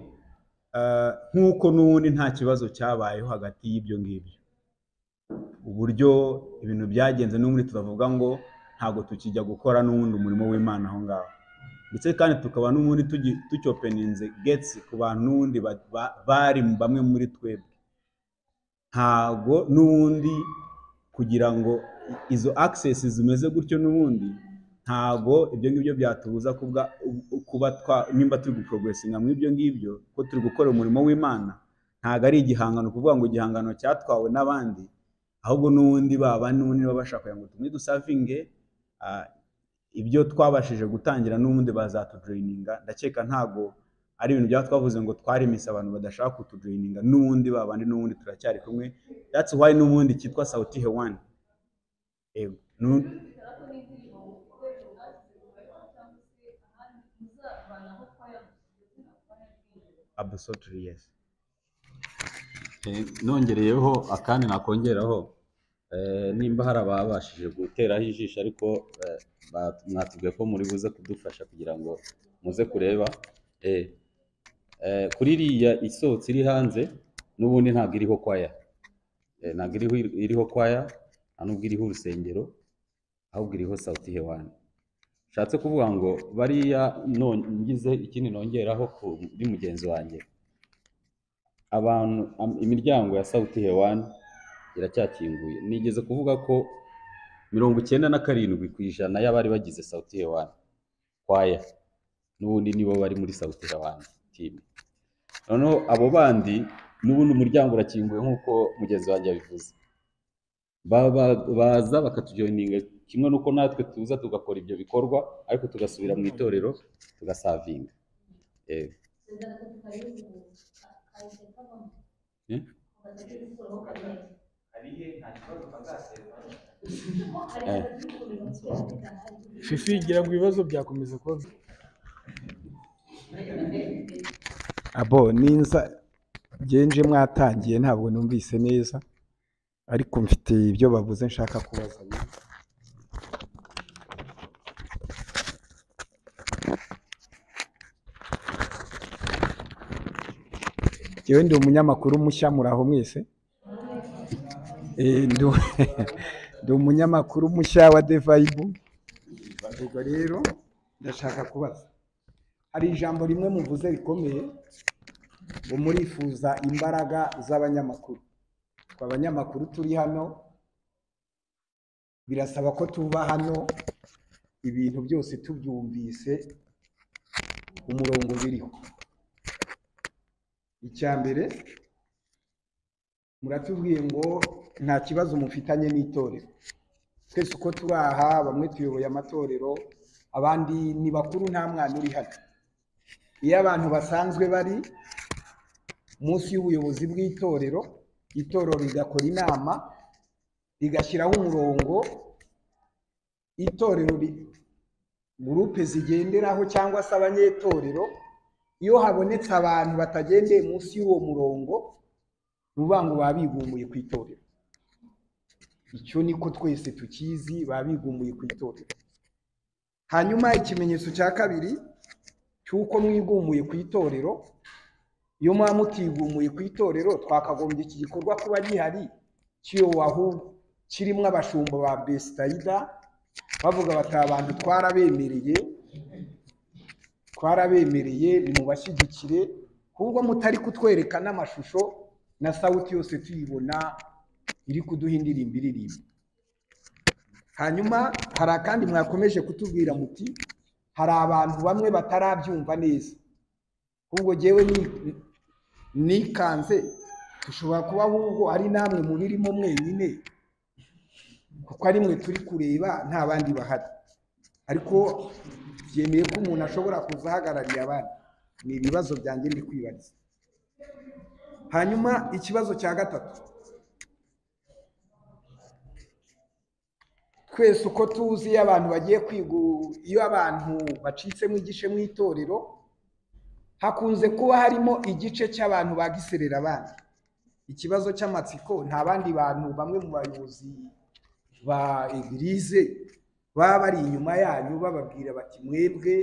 ah, nk'uko n'ubundi nta kibazo cyabayeho hagati y'ibyo ngibyo uburyo ibintu byagenze n'ubundi turavuga ngo ntabwo tukijya gukora n'ubundi umurimo w'imana aho ngaho ndetse kandi tukaba n'ubundi tugi- tucyopeninze getsi ku bantu n'ubundi ba- ba- bari mu- bamwe muri twebwe ntabwo n'ubundi kugira ngo izo access zimeze gutyo n'ubundi ntago ibyo ngibyo byatubuza kubwa kuba twa nimba turi guporogeresinga mu ibyo ngibyo ko turi gukora umurimo w'imana ntago ari igihangano kuvuga ngo igihangano cyatwawe n'abandi ahubwo n'ubundi baba n'ubundi baba bashaka kugira ngo tumwe dusavinge ah, ibyo twabashije gutangira n'ubundi bazatujoyininga ndakeka ntago ari ibintu byaba twavuze ngo twaremise abantu badashaka kutujoyininga n'ubundi babandi n'ubundi turacyari kumwe that's why n'ubundi cyitwa sauti hewani Ego. Nu- Absolutely yes. Eh, nongereyeho akandi nakongeraho eh, nimba hari ababashije guteraho ijisho ariko eh, ba- mwatubwiye ko muri buze kudufasha kugira ngo muze kureba Eh, eh, kuri iriya isohotse iri hanze n'ubundi ntabwo iriho kwaya Eh, ntabwo iriho iriho kwaya nta nubwo iriho urusengero ahubwo iriho sauti hewani nshatse kuvuga ngo bariya non- ngize ikindi nongeraho kuri mugenzi wanjye abantu am- imiryango ya Sauti Hewani iracyakinguye nigeze kuvuga ko mirongo icyenda na karindwi ku ijana y'abari bagize Sauti Hewani kwaya n'ubundi nibo bari muri Sauti Hewani team noneho abo bandi n'ubundi umuryango urakinguye nk'uko mugenzi wanjye yabivuze Ba- ba- baza bakatujoyininga kimwe n'uko natwe tuza tugakora ibyo bikorwa ariko tugasubira mu itorero tugasavinga Eh, eh. Eh. fifi gira ngo ibibazo byakomeza kuba abo ninza genje mwatangiye ntabwo numvise neza ariko mfite ibyo bavuze nshaka kubaza Jyewe ndi umunyamakuru mushya muraho mwese Eh, ndu- ndi umunyamakuru mushya wa devayibu ubwo rero ndashaka kubaza hari ijambo rimwe muvuze rikomeye ngo murifuza imbaraga z'abanyamakuru twe abanyamakuru turi hano birasaba ko tuba hano ibintu byose tubyumvise umurongo biriho icya mbere muratubwiye ngo nta kibazo mufitanye n'itorero twese uko turi aha bamwe tuyoboye amatorero abandi ni bakuru nta mwana uri hano iyo abantu basanzwe bari munsi y'ubuyobozi bw'itorero itorero rigakora inama rigashyiraho umurongo itorero ri- gurupe zigenderaho cyangwa se abanyetorero iyo habonetse abantu batagendeye munsi y'uwo murongo ni ukuvuga ngo baba bigumbuye ku itorero icyo niko twese tukizi baba bigumbuye ku itorero hanyuma ikimenyetso cya kabiri cy'uko mwigumuye ku itorero iyo muba mutigumuye ku itorero twakagombye iki gikorwa kuba gihari kiyobowe ahubwo kirimo abashumba ba besitayida bavuga bati aba bantu twarabemereye twarabemereye nimubashyigikire kubwo mutari kutwereka n'amashusho na sawuti yose tuyibona iri kuduha indirimbo iririmba hanyuma hari akandi mwakomeje kutubwira muti hari abantu bamwe batarabyumva neza ahubwo jyewe ni- nikanze dushobora kuba ahubwo ari namwe mubirimo mwenyine kuko ari mwe turi kureba nta bandi bahari ariko byemeye ko umuntu ashobora kuza ahagarariye abandi ni ibibazo byanjye ndi kwibariza hanyuma ikibazo cya gatatu twese uko tuzi iyo abantu bagiye kwigu iyo abantu bacitsemo igice mu itorero hakunze kuba harimo igice cy'abantu bagiserera abandi ikibazo cy'amatsiko nta bandi bantu bamwe mu bayobozi ba egirize baba bari inyuma yanyu bababwira bati mwebwe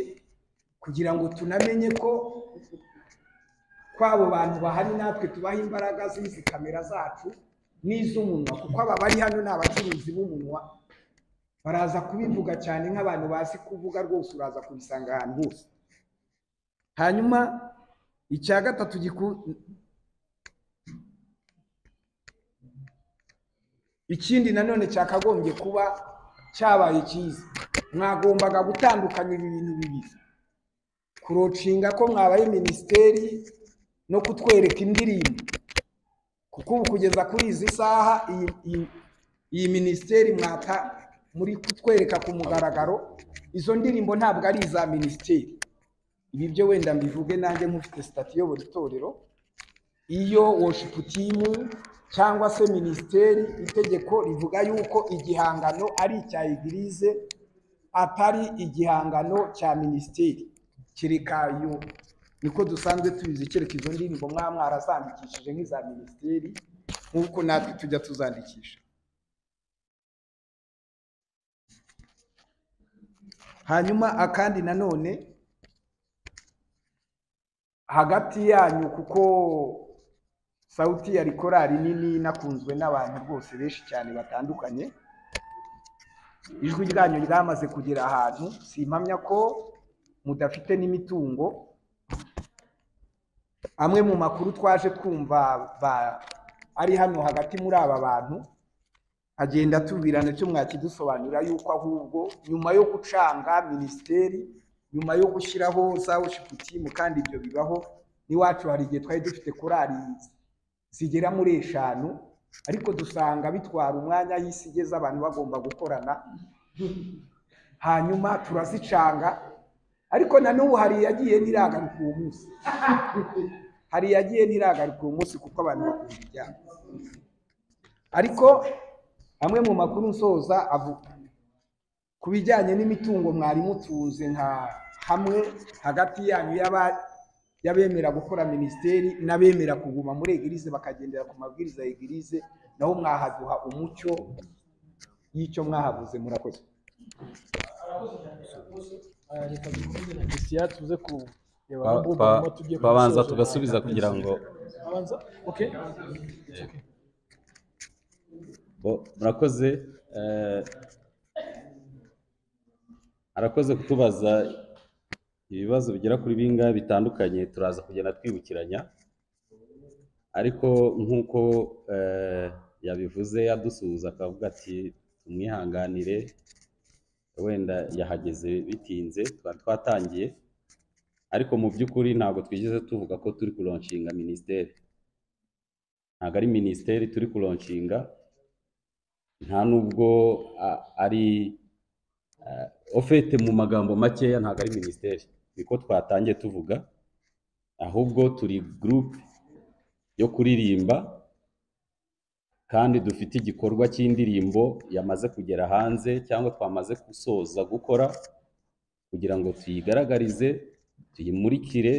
kugira ngo tunamenye ko kw'abo bantu bahari natwe tubaha imbaraga z'izi kamera zacu n'iz'umunwa kuko aba bari hano ni abacuruzi b'umunwa baraza kubivuga cyane nk'abantu bazi kuvuga rwose uraza kubisanga ahantu hose hanyuma icya gatatu giku- ikindi nanone cyakagombye kuba cyabaye cyiza mwagombaga gutandukanya ibi bintu bibiri kurocinga ko mwabaye minisiteri no kutwereka indirimbo kuko ubu kugeza kuri izi saha iyi- iyi- iyi minisiteri mwata muri kutwereka ku mugaragaro izo ndirimbo ntabwo ari iza minisiteri ibi byo wenda mbivuge nanjye nk'ufite sitati iyobora itorero iyo woshipu timu cyangwa se minisiteri itegeko rivuga yuko igihangano ari icya egirize atari igihangano cya minisiteri kereka yo niko dusanzwe tubizi kereka izo ndirimbo mwaba mwarazandikishije nk'iza minisiteri nk'uko natwe tujya tuzandikisha hanyuma akandi nanone hagati yanyu kuko sawuti yari korari nini inakunzwe n'abantu rwose benshi cyane batandukanye ijwi ryanyu ryamaze kugera ahantu simpamya ko mudafite n'imitungo amwe mu makuru twaje twumva ba- ari hano hagati muri aba bantu agenda atubirana cyo mwakidusobanurira yuko ahubwo nyuma yo gucanga minisiteri nyuma yo gushyiraho za woshiputimu kandi ibyo bibaho n'iwacu hari igihe twari dufite korari zigera muri eshanu ariko dusanga bitwara umwanya y'isi igeze abantu bagomba gukorana hanyuma turazicanga ariko na n'ubu hari iyagiye ntiragaruka uwo munsi hari iyagiye ntiragaruka uwo munsi kuko abantu bakunda ibyago ariko amwe mu makuru nsoza avuga ku bijyanye n'imitungo mwari mutunze nka hamwe hagati yanyu y'aba- y'abemera gukora minisiteri n'abemera kuguma muri egirize bakagendera ku mabwiriza ya egirize naho mwahaduha umucyo y'icyo mwahavuze murakoze leta dukomeze na christian tuze kureba Twa- abumva twa- hanyuma tujye twabanza gusoza. tugasubiza kugira ngo abanza okay bo- murakoze eh, arakoze kutubaza ibibazo bigera kuri bingahe bitandukanye turaza kugenda twibukiranya ariko nk'uko eh, yabivuze adusuhuza akavuga ati tumwihanganire wenda yahageze bitinze twari twatangiye ariko mu by'ukuri ntabwo twigeze tuvuga ko turi kuronshinga minisiteri ntabwo ari minisiteri turi kuronshinga nta n'ubwo a- ari eh, ofete mu magambo makeya ntabwo ari minisiteri niko twatangiye tuvuga ahubwo turi gurupe yo kuririmba kandi dufite igikorwa cy'indirimbo yamaze kugera hanze cyangwa twamaze gusoza gukora kugira ngo tuyigaragarize tuyimurikire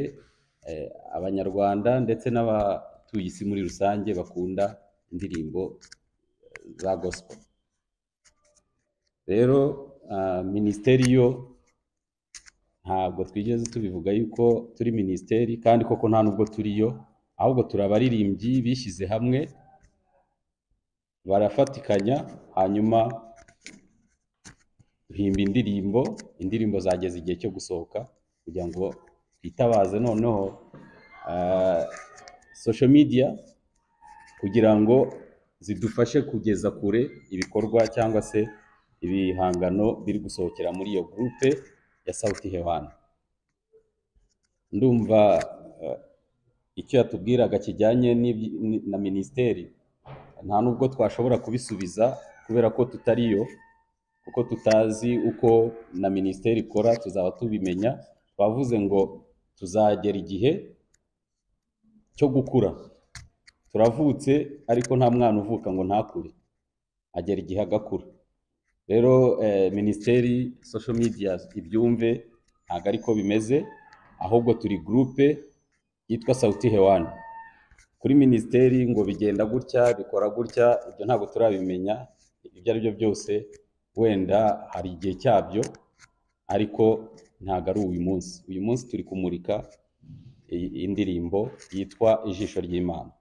eh, abanyarwanda ndetse n'abatuye isi muri rusange bakunda indirimbo eh, za gospel rero ah, minisiteri yo ntabwo twigeze tubivuga yuko turi minisiteri kandi koko nta nubwo turiyo ahubwo turi abaririmbyi bishyize hamwe barafatikanya hanyuma duhimba indirimbo indirimbo zageze igihe cyo gusohoka kugira ngo twitabaze noneho ah, social media kugira ngo zidufashe kugeza kure ibikorwa cyangwa se ibihangano biri gusohokera muri iyo gurupe ya sauti hewani ndumva eh, icyo yatubwiraga kijyanye n'ibyi- ni- na minisiteri nta nubwo twashobora kubisubiza kubera ko tutariyo kuko tutazi uko na minisiteri ikora tuzaba tubimenya twavuze ngo tuzagera igihe cyo gukura turavutse ariko nta mwana uvuka ngo ntakure agera igihe agakura rero eh, minisiteri social media ibyumve ntabwo ariko bimeze ahubwo turi gurupe yitwa sauti hewani kuri minisiteri ngo bigenda gutya bikora gutya ibyo ntabwo turabimenya ibyo ari byo byose wenda hari igihe cyabyo ariko ntabwo ari uyu munsi uyu munsi turi kumurika i- indirimbo yitwa ijisho ry'imana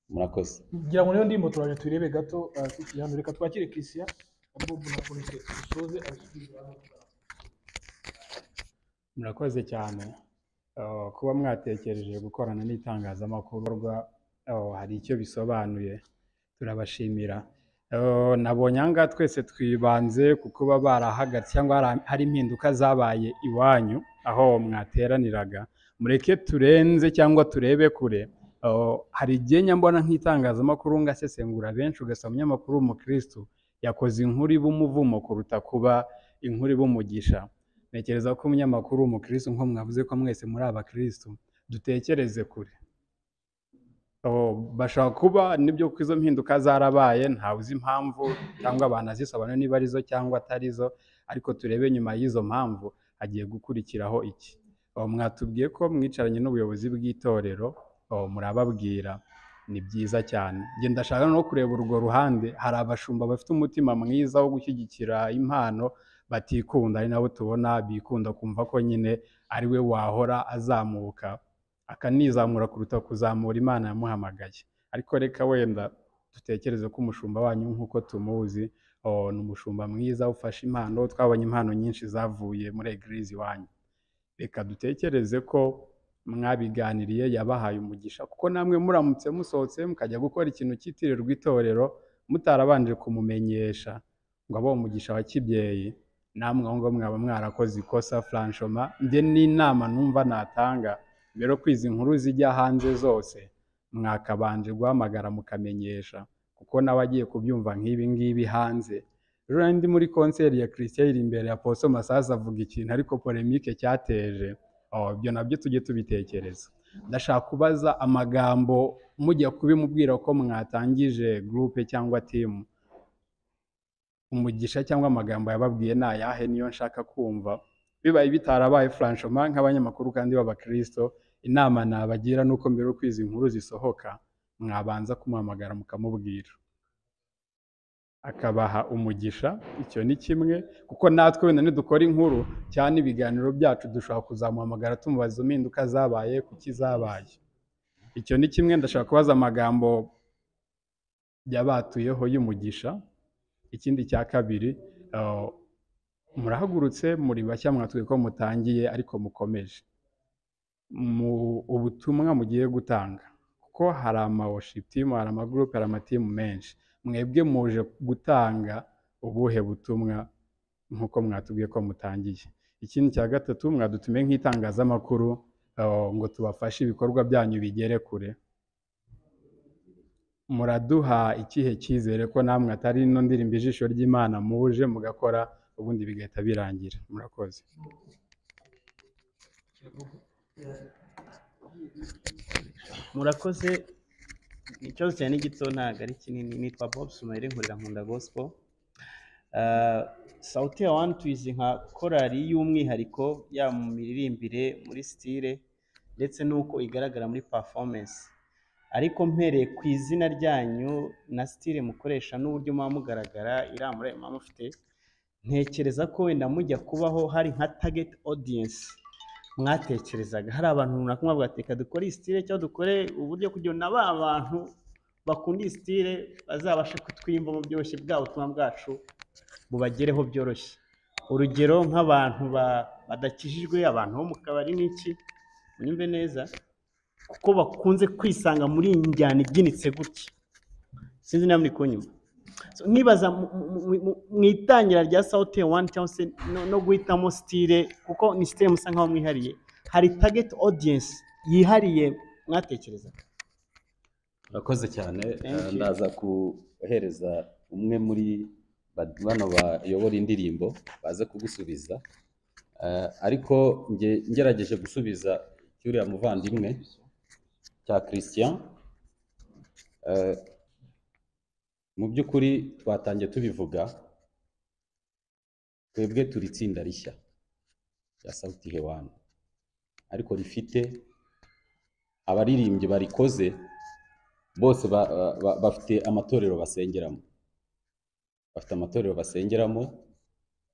murakoze ngira ngo niyo ndimo turaje turebe gato ah, Christian reka twakire christian abumva na polisi dusoze abasubize murakoze cyane Uh, kuba mwatekereje gukorana n'itangazamakuru rwa- uh, hari icyo bisobanuye turabashimira Eh, nabonye ahangaha twese twibanze ku kuba barahagaritse cyangwa hari- hari impinduka zabaye iwanyu aho mwateraniraga mureke turenze cyangwa turebe kure Eh, hari igihe nyambona nk'itangazamakuru ngasesengura benshi ugasanga umunyamakuru w'umukirisitu yakoze inkuru iba umuvumo kuruta kuba inkuru iba umugisha ntekereza ko umunyamakuru w'umukirisitu nko mwavuze ko mwese muri abakirisitu dutekereze kure Oh, bashobora kuba nibyo kuko izo mpinduka zarabaye ntawe uzi impamvu cyangwa abantu azisobanura niba arizo cyangwa atarizo ariko turebe nyuma y'izo mpamvu hagiye gukurikiraho iki Oh, mwatubwiye ko mwicaranye n'ubuyobozi bw'itorero oh, murababwira ni byiza cyane njye ndashaka no kureba urwo ruhande hari abashumba bafite umutima mwiza wo gushyigikira impano batikunda ari nabo tubona bikunda kumva ko nyine ari we wahora azamuka akanizamura kuruta kuzamura imana yamuhamagaye ariko reka wenda dutekereze ko umushumba wanyu nk'uko tumuzi oh, ni umushumba mwiza ufashe impano twabonye impano nyinshi zavuye muri egirizi iwanyu reka dutekereze ko mwabiganiriye yabahaye umugisha kuko namwe muramutse musohotse mukajya gukora ikintu cyitirirwa itorero mutarabanje kumumenyesha ngo abe umugisha wa kibyeyi namwe aho ngaho mwaba mwarakoze ikosa franchoma njye n'inama numva natanga rero ko izi nkuru zijya hanze zose mwakabanje guhamagara mukamenyesha kuko n'abagiye kubyumva nk'ibi ngibi hanze rero nari ndi muri konseri ya christian iri imbere ya poso masasu avuga ikintu ariko polemike cyateje Oh, ibyo nabyo tujye tubitekereza ndashaka kubaza amagambo mujya kubimubwira ko mwatangije gurupe cyangwa timu umugisha cyangwa amagambo yababwiye ni ayahe niyo nshaka kumva bibaye bitarabaye franchoma nk'abanyamakuru kandi b'abakristo inama nabagira ni uko mbere y'uko izi nkuru zisohoka mwabanza kumuhamagara mukamubwira akabaha umugisha icyo ni kimwe kuko natwe wenda nidukora inkuru cyane ibiganiro byacu dushobora kuzamuhamagara tumubaza izo mpinduka zabaye kuki zabaye icyo ni kimwe ndashaka kubaza amagambo yabatuyeho y'umugisha ikindi cya kabiri eh, murahagurutse muri bashya mwatubwiye ko mutangiye ariko mukomeje mu ubutumwa mugiye gutanga kuko hari ama worship team hari ama group hari ama team menshi mwebwe muje gutanga ubuhe butumwa nkuko mwatubwiye ko mutangiye ikindi cya gatatu mwadutumiye nk'itangazamakuru eh, ngo tubafashe ibikorwa byanyu bigere kure muraduha ikihe cyizere ko namwe atari ino ndirimbo ijisho ry'imana muje mugakora ubundi bigahita birangira murakoze murakoze ikibazo cyane gito ntabwo ari kinini nitwa bob sumayire nkorera nkunda gospel Ah, sauti ya wani tuyizi nka korali y'umwihariko yaba mu miririmbire muri sitire ndetse n'uko igaragara muri performance ariko mpereye ku izina ryanyu na sitire mukoresha n'uburyo muba mugaragara iriya muri ayo muba mufite ntekereza ko wenda mujya kubaho hari nka target audience mwatekerezaga hari abantu runaka mwavuga reka dukore iyi sitire cyangwa dukore uburyo kugira ngo na ba bantu bakunda iyi sitire bazabashe kutwimva mu byoroshye bwa butumwa bwacu bubagereho byoroshye urugero nk'abantu ba- badakijijwe abantu bo mu kabari n'iki munyumve neza kuko bakunze kwisanga muri iyi njyana ibyinitse gutya sinzi niba muri kunyuma So, nibaza mu- mu- mu- mu- mu itangira rya sauti wani cyangwa se no- no guhitamo sitire kuko ni sitire musa nk'aho mwihariye hari tageti odiyensi yihariye mwatekereza urakoze cyane Thank you. ndaza guhereza umwe muri ba- bano bayobora indirimbo baze kugusubiza Eh, ariko nge ngerageje gusubiza cy'uriya muvandimwe cya christian Eh, mu by'ukuri twatangiye tubivuga twebwe turi itsinda rishya rya sauti hewani ariko rifite abaririmbyi barikoze bose ba- ba- ba- bafite amatorero basengeramo bafite amatorero basengeramo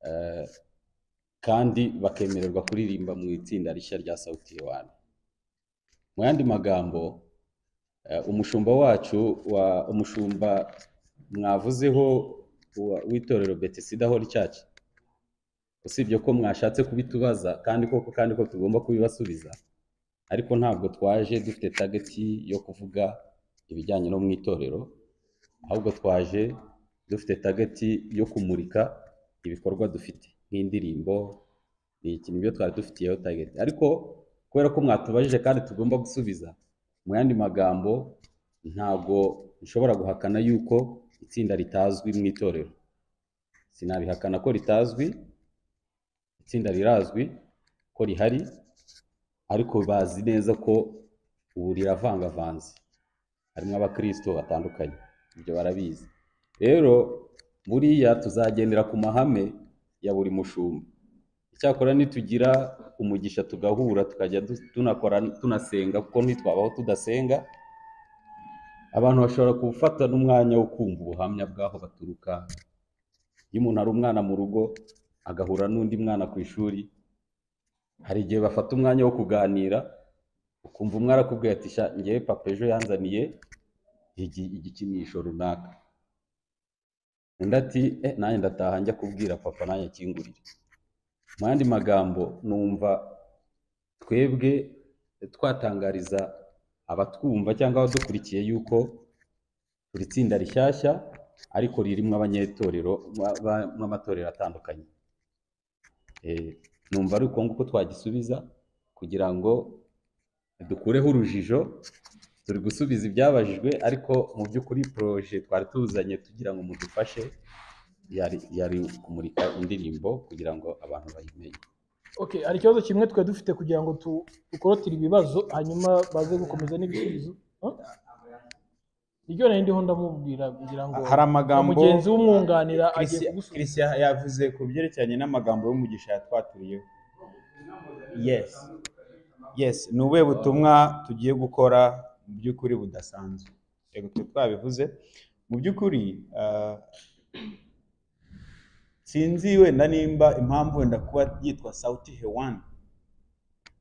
eh, kandi bakemererwa kuririmba mu itsinda rishya rya sauti hewani mu yandi magambo eh, umushumba wacu wa umushumba mwavuzeho wa- w'itorero betisida hori cyacu usibye ko mwashatse kubitubaza kandi koko kandi ko tugomba kubibasubiza ariko ntabwo twaje dufite tageti yo kuvuga ibijyanye no mu itorero ahubwo twaje dufite tageti yo kumurika ibikorwa dufite nk'indirimbo ni ikintu ibyo twari dufitiyeho tageti ariko kubera ko mwatubajije kandi tugomba gusubiza mu yandi magambo ntabwo nshobora guhakana yuko itsinda ritazwi mu itorero sinabihakana ko ritazwi itsinda rirazwi ko rihari ariko bazi neza ko ubu riravangavanze harimo abakristo batandukanye ibyo barabizi rero buriya tuzagendera ku mahame ya buri mushumba icyakora nitugira umugisha tugahura tukajya du- tunakora tunasenga kuko ntitwabaho tudasenga abantu bashobora gufata n'umwanya wo kumva ubuhamya bw'aho baturuka iyo umuntu ari umwana mu rugo agahura n'undi mwana ku ishuri hari igihe bafata umwanya wo kuganira ukumva umwe arakubwira ati "Sha, ngewe papa ejo yanzaniye igi- igikinisho runaka undi ati "Eh, nanjye ndataha njya kubwira papa nanjye akingurire mu yandi magambo numva twebwe twatangariza abatwumva cyangwa abadukurikiye yuko turi itsinda rishyashya ariko ririmo abanyetorero mu amatorero atandukanye Eh, numva ari uko nguko twagisubiza kugira ngo dukureho urujijo turi gusubiza ibyabajijwe ariko mu by'ukuri poroje twari tuzanye tugira ngo mudufashe yari yari kumurika indirimbo kugira ngo abantu bayimenye Okay, hari ikibazo kimwe twari dufite kugira ngo tu- dukorotire ibibazo hanyuma baze gukomeza n'ibisubizo Huh? iryo nari ndiho ndamubwira kugira ngo hari amagambo mugenzi w'umwunganira agiye Christian- Christian yavuze ku byerekeranye n'amagambo y'umugisha yatwaturiyeho yes yes ni ubuhe butumwa tugiye gukora mu by'ukuri budasanzwe yego twe twabivuze mu by'ukuri ah, sinzi wenda nimba impamvu wenda kuba yitwa sauti hewani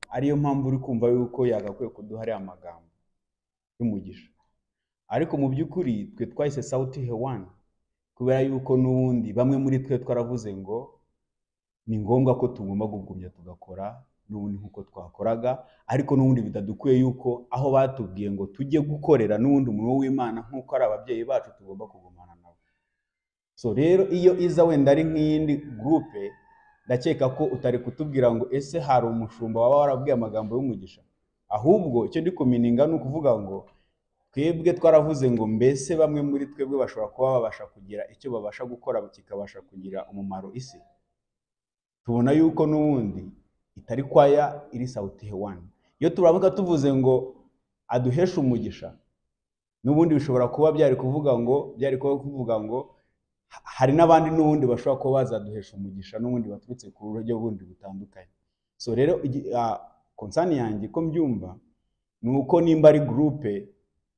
ariyo mpamvu uri kumva yuko yagakwiye kuduha ariya magambo y'umugisha ariko mu by'ukuri twe twahise sauti hewani kubera yuko n'ubundi bamwe muri twe twaravuze ngo ni ngombwa ko tugomba kugumya tugakora n'ubundi nk'uko twakoraga ariko n'ubundi bitadukuye yuko aho batubwiye ngo tujye gukorera n'ubundi umurimo w'imana nk'uko ari ababyeyi bacu tugomba kugumana nabo so rero iyo iza wenda ari nk'iyindi gurupe ndakeka ko utari kutubwira ngo ese hari umushumba waba warabwiye amagambo y'umugisha ahubwo icyo ndi kumininga ni ukuvuga ngo twebwe twaravuze ngo mbese bamwe muri twebwe bashobora kuba babasha kugira icyo babasha gukora kikabasha kugira umumaro isi tubona yuko n'ubundi itari kwaya iri sawuti hewani iyo turamuka tuvuze ngo aduheshe umugisha n'ubundi bishobora kuba byari kuvuga ngo byari kuba kuvuga ngo ha- hari n'abandi n'ubundi bashobora kuba bazaduhesha umugisha n'ubundi baturutse ku buryo bundi butandukanye so rero igi- ah, konsani yanjye ko mbyumva ni uko nimba ari gurupe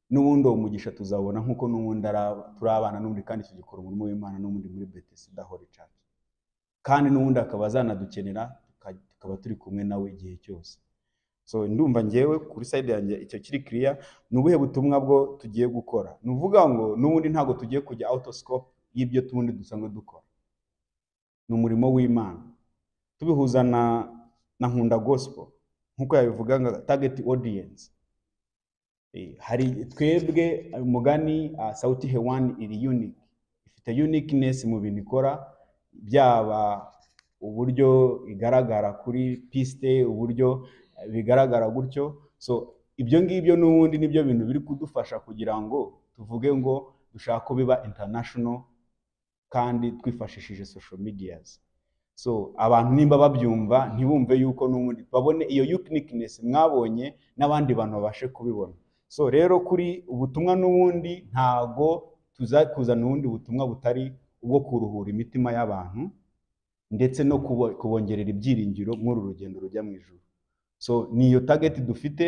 n'ubundi uwo mugisha tuzabona nk'uko n'ubundi ari- turi abana n'ubundi kandi tugikora umurimo w'imana n'ubundi muri betesida hori church kandi n'ubundi akaba azanadukenera tuka- tukaba turi kumwe nawe igihe cyose so ndumva ngewe kuri side yanjye icyo kiri kiriya ni ubuhe butumwa bwo tugiye gukora ni uvuga ngo n'ubundi ntabwo tugiye kujya autoscope y'ibyo tubundi dusanzwe dukora ni umurimo w'imana tubihuza na na nkunda gospel nk'uko yabivuga ngo target audience Eh, hari twebwe umugani uh, sauti hewani iri unique ifite uniqueness mu bintu ikora byaba uburyo igaragara kuri piste uburyo eh, bigaragara gutyo so ibyo ngibyo n'ubundi nibyo bintu biri kudufasha kugira ngo tuvuge ngo dushaka ko biba international kandi twifashishije social medias so abantu nimba babyumva ntibumve yuko n'ubundi babone iyo uniqueness mwabonye n'abandi bantu babashe kubibona so rero kuri ubutumwa n'ubundi ntago tuza kuzana ubundi butumwa butari ubwo kuruhura imitima y'abantu ndetse no kubo- kubongerera ibyiringiro muri uru rugendo rujya mu ijuru so ni iyo tageti dufite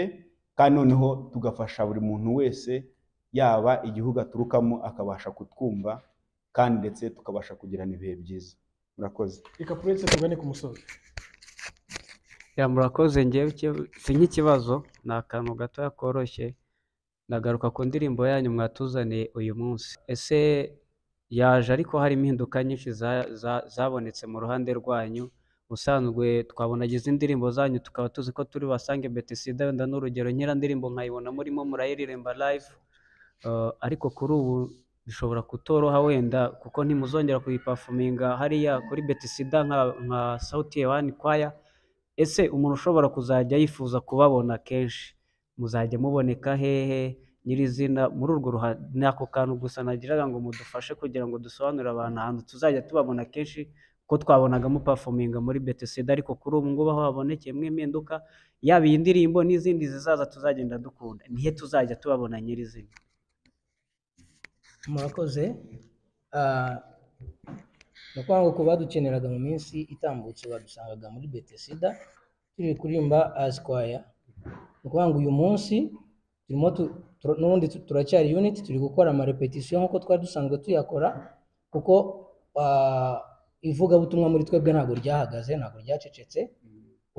kandi noneho tugafasha buri muntu wese yaba igihugu aturukamo akabasha kutwumva kandi ndetse tukabasha kugirana ibihe byiza murakoze reka puretse tugane ku musozi Ya murakoze ngewe icyo- si nk'ikibazo ni akantu gatoya koroshye ndagaruka ku ndirimbo yanyu mwatuzaniye uyu munsi ese yaje ariko hari impinduka nyinshi za- za- zabonetse mu ruhande rwanyu ubusanzwe twabonaga izi ndirimbo zanyu tukaba tuzi ko turi basange betisida wenda n'urugero nk'iya ndirimbo nkayibona murimo murayiririmba live eh, ariko kuri ubu bishobora kutoroha wenda kuko ntimuzongera kuyipafuminga hariya kuri betisida nka nka sauti wani kwaya ese umuntu ushobora kuzajya yifuza kubabona kenshi muzajya muboneka hehe nyirizina muri urwo ruhando ni ako kantu gusa nagiraga ngo mudufashe kugira ngo dusobanurire abantu ahantu tuzajya tubabona kenshi ko twabonaga mupafuminga muri betisida ariko kuri ubu ngubu aho habonekeyemo impinduka yaba iyi ndirimbo n'izindi zizaza tuzagenda dukunda nihe tuzajya tubabona nyirizina murakoze Ah, ni ukuvuga ngo ku badukeneraga mu minsi itambutse badusangaga muri betesida turi kuririmba asikwaya ni ukuvuga ngo uyu munsi turimo tu- tur- n'ubundi tu- turacyari unit turi gukora amarepetisiyo nk'uko twari dusanzwe tuyakora kuko ah, ivugabutumwa muri twebwe ntabwo ryahagaze ntabwo ryacecetse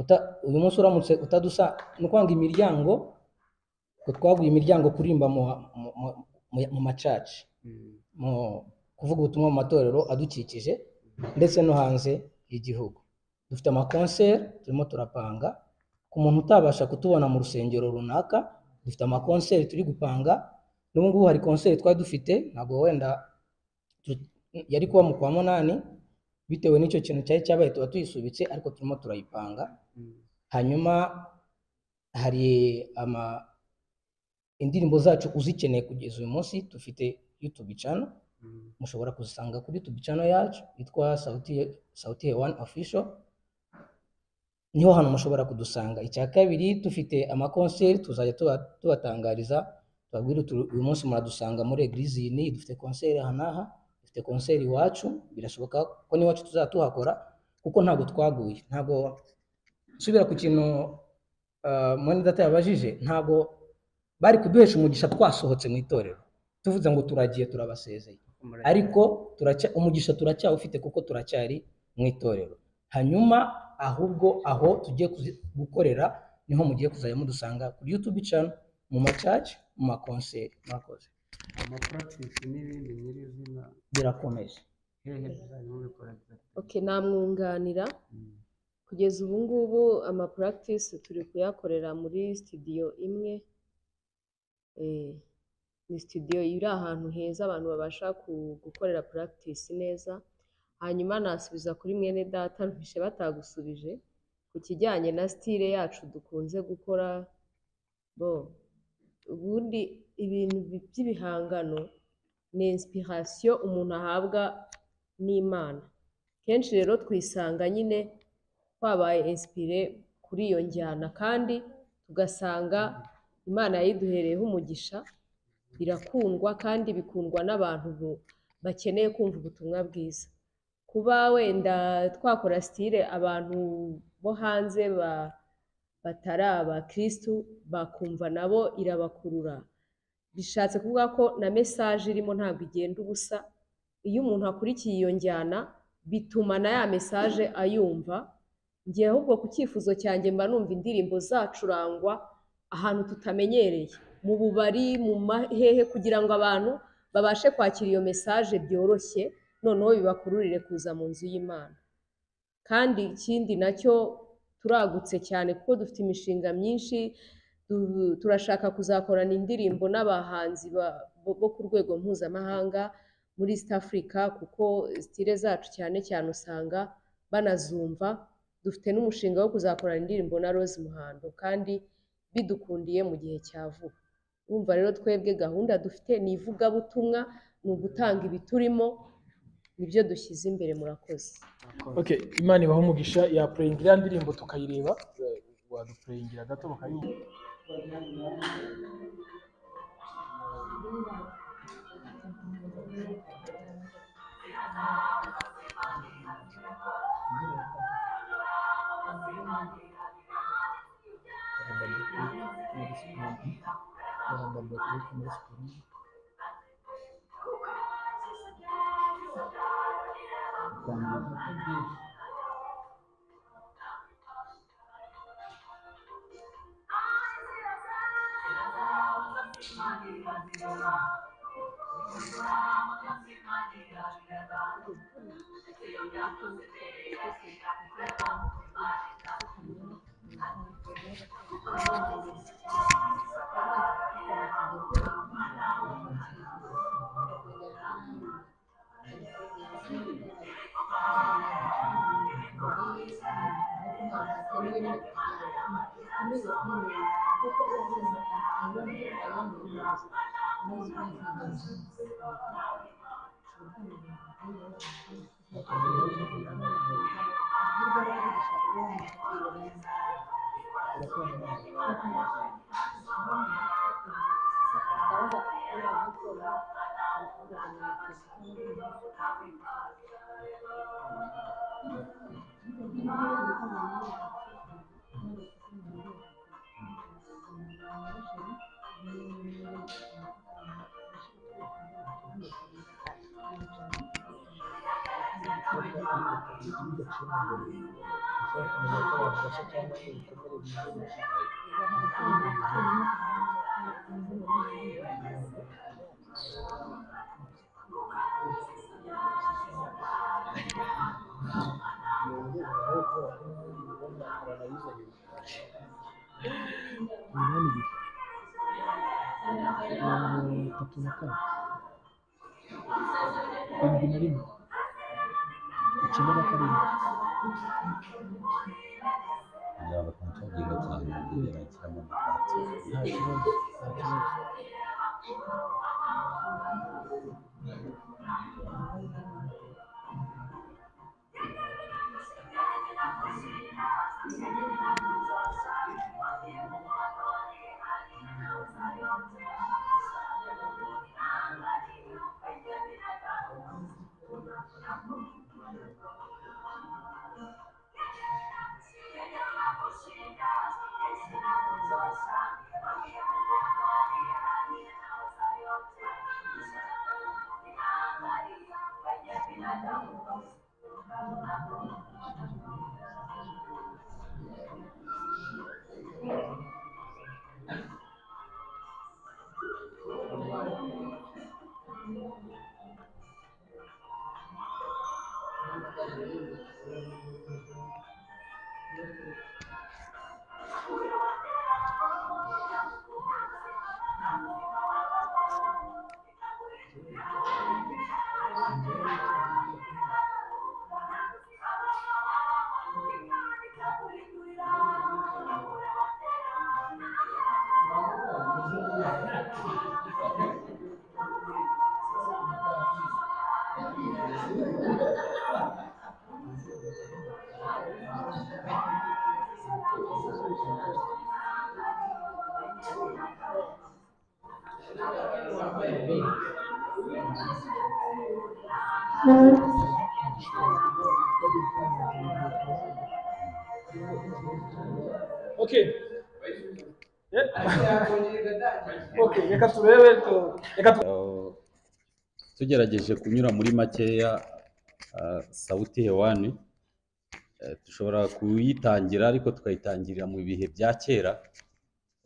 Uta- uyu munsi uramutse utadusa ni ukuvuga ngo imiryango ngo twaguye imiryango kurimba mu, mu, mu, mu- mu macaci mu kuvuga ubutumwa mu matorero adukikije ndetse no hanze y'igihugu dufite amakonseri turimo turapanga ku muntu utabasha kutubona mu rusengero runaka dufite amakonseri turi gupanga n'ubu ngubu hari konseri twari dufite ntabwo wenda tu- yari kuba mu kwa munani bitewe n'icyo kintu cyari cyabaye tuba tuyisubitse ariko turimo turayipanga hanyuma hari ama indirimbo zacu uzikeneye kugeza uyu munsi dufite YouTube channel mushobora kuzisanga kuri YouTube channel yacu yitwa Sauti Sauti ya One Official niho hantu mushobora kudusanga icya kabiri dufite amakonseri tuzajya tuba- tubatangariza tubabwire uti uyu munsi muradusanga muri eglise iyi n'iyi dufite konseri aha n'aha dufite konseri iwacu birashoboka ko n'iwacu tuzajya tuhakora kuko ntabwo twaguye ntabwo nsubira ku kintu ah, mwenedata yabajije ntabwo bari kuduhesha umugisha twasohotse mu itorero tuvuze ngo turagiye turabasezeye ariko turacya- umugisha turacyawufite kuko turacyari mu itorero hanyuma ahubwo aho tugiye kuzi- gukorera niho mugiye kuzajya mudusanga kuri youtube channel mu macaci mu makonseri murakoze amapurakitisi n'ibindi nyirizina birakomeje hehe tuzajya mubikora Okay, namwunganira kugeza ubu ngubu ama practice turi kuyakorera muri studio imwe eh, ni studio iri ahantu heza abantu babasha ku- gukorera practice neza hanyuma nasubiza kuri mwene data ruhishe batagusubije ku kijyanye na style yacu dukunze gukora bo ubundi ibintu bi- by'ibihangano ni inspiration umuntu ahabwa n'imana kenshi rero twisanga nyine twabaye inspire kuri iyo njyana kandi tugasanga imana yayiduhereyeho umugisha birakundwa kandi bikundwa n'abantu bu- bakeneye kumva ubutumwa bwiza kuba wenda twakora sitire abantu bo hanze ba- batari abakirisitu bakumva nabo irabakurura bishatse kuvuga ko na mesaje irimo ntabwo igenda ubusa iyo umuntu akurikiye iyo njyana bituma na ya mesaje ayumva ngewe ahubwo ku cyifuzo cyanjye mba numva indirimbo zacurangwa ahantu tutamenyereye mu bubari mu mahehe kugira ngo abantu babashe kwakira iyo mesaje byoroshye noneho bibakururire kuza mu nzu y'imana kandi ikindi nacyo turagutse cyane kuko dufite imishinga myinshi du- turashaka kuzakorana indirimbo n'abahanzi ba- bo bo ku rwego mpuzamahanga muri east africa kuko stile zacu cyane cyane usanga banazumva dufite n'umushinga wo kuzakorana indirimbo na rose muhando kandi bidukundiye mu gihe cya vuba urumva rero twebwe gahunda dufite ni ivugabutumwa ni ugutanga ibiturimo nibyo dushyize imbere murakoze Okay, imana ibaha umugisha yapureyinga iriya ndirimbo tukayireba eh, wadupureyingira gato bakayumva itatu na kane irindwi na rimwe icyenda na karindwi nzaba nshobora cyane kugira ikiramo nta kibazo nta kibazo Okay. Okay, reka turebe tu- reka tu- tugerageje kunyura muri makeya ah, sawuti hewani Eh, dushobora kuyitangira ariko tukayitangirira mu bihe bya kera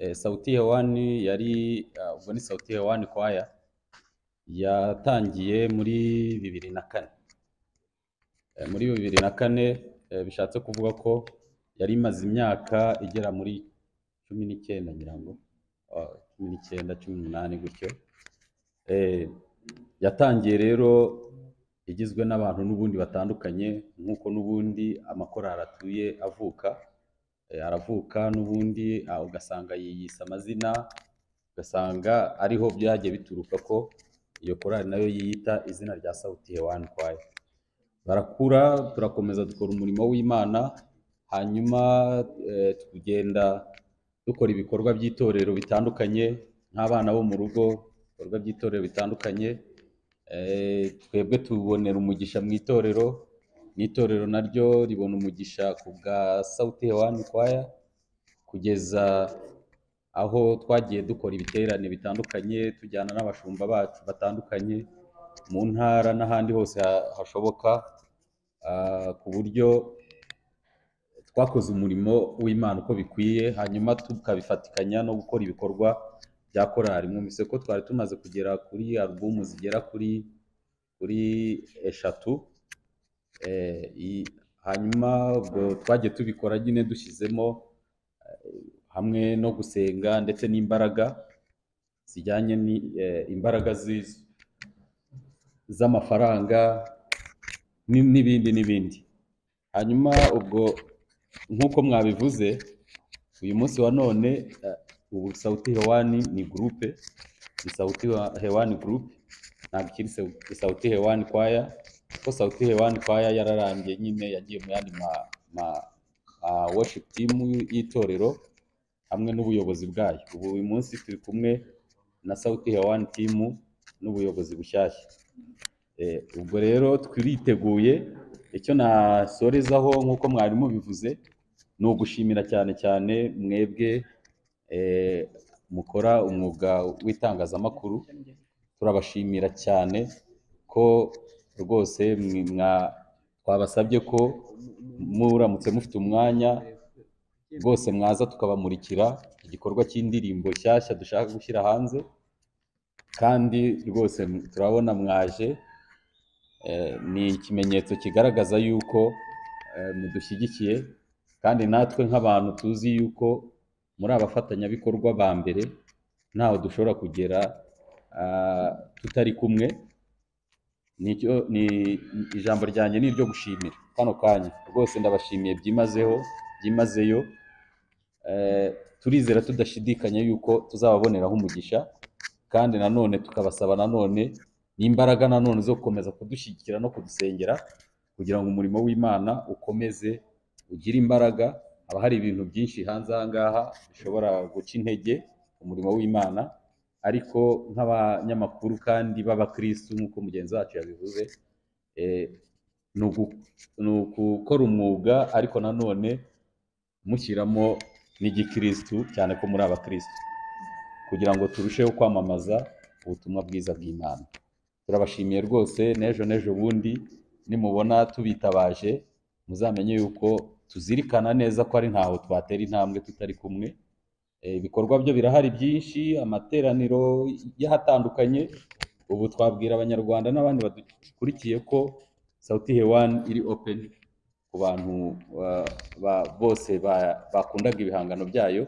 Eh, sawuti hewani yari ah, ubwo ni sawuti hewani kwaya yatangiye muri bibiri na kane Eh, muri bibiri na kane eh, bishatse kuvuga ko yari imaze imyaka igera muri cumi n'icyenda ngira ngo ah, cumi n'icyenda cumi n'umunani gutyo Eh, yatangiye rero igizwe n'abantu n'ubundi batandukanye nk'uko n'ubundi amakorali atuye avuka Eh, aravuka n'ubundi ah, ugasanga yiyise amazina ugasanga ariho byagiye bituruka ko iyo korali nayo yiyita izina rya sawuti hewani kwayo barakura turakomeza dukora umurimo w'imana hanyuma eh, tugenda dukora ibikorwa by'itorero bitandukanye nk'abana bo mu rugo ibikorwa by'itorero bitandukanye Eh, twebwe tubonera umugisha mu itorero n'itorero naryo ribona umugisha ku bwa sawuti hewani kwaya kugeza aho twagiye dukora ibiterane bitandukanye tujyana n'abashumba bacu batandukanye mu ntara n'ahandi hose ha- hashoboka ah, ku buryo twakoze umurimo w'imana uko bikwiye hanyuma tukabifatikanya no gukora ibikorwa bya korali mwumvise ko twari tumaze kugera kuri alubumu zigera kuri kuri eshatu Eh, i- hanyuma ubwo twagiye tubikora nyine dushyizemo eh, hamwe no gusenga ndetse n'imbaraga zijyanye n'imbaraga z'amafaranga ni- n'ibindi n'ibindi hanyuma ubwo nk'uko mwabivuze uyu munsi wa none eh, ubu sauti hewani ni gurupe ni sauti wa- hewani gurupe ntabwo ikiri Sau- sauti hewani kwaya kuko sauti hewani kwaya yararangiye nyine yagiye mu yandi ma, ma uh, worship team y- y'itorero hamwe n'ubuyobozi bwayo ubu uyu munsi turi kumwe na sauti hewani team n'ubuyobozi bushyashya Eh, ubwo rero twiriteguye icyo nasorezaho nk'uko mwarimu bivuze ni ugushimira cyane cyane mwebwe eh, mukora umwuga w'itangazamakuru turabashimira cyane ko rwose mwi- mwa- twabasabye ko muramutse mufite umwanya rwose mwaza tukabamurikira igikorwa cy'indirimbo nshyashya dushaka gushyira hanze kandi rwose m- turabona mwaje Eh, ni ikimenyetso kigaragaza yuko eh, mudushyigikiye kandi natwe nk'abantu tuzi yuko muri abafatanyabikorwa ba mbere ntaho dushobora kugera ah, tutari kumwe nicyo ni ijambo ryanjye ni iryo gushimira kano kanya rwose ndabashimiye byimazeho byimazeyo Eh, turizera tudashidikanya yuko tuzababoneraho umugisha kandi nanone tukabasaba nanone n'imbaraga nanone zo gukomeza kudushyigikira no kudusengera kugira ngo umurimo w'imana ukomeze ugire imbaraga haba hari ibintu byinshi hanze aha ngaha bishobora guca intege umurimo w'imana ariko nk'abanyamakuru kandi b'abakristu nk'uko mugenzi wacu yabivuze eh, ni ugu- ni ugukora umwuga ariko nanone mushyiramo n'igikristu cyane ko muri abakristu kugira ngo turusheho kwamamaza ubutumwa bwiza bw'imana turabashimiye rwose n'ejo n'ejo bundi nimubona tubitabaje muzamenye yuko tuzirikana neza ko ari ntaho twatera intambwe tutari kumwe Eh, ibikorwa byo birahari byinshi amateraniro y'ahatandukanye ubu twabwira abanyarwanda n'abandi badukurikiye ko sauti hewani iri open ku bantu ba- ba- bose ba- bakundaga ibihangano byayo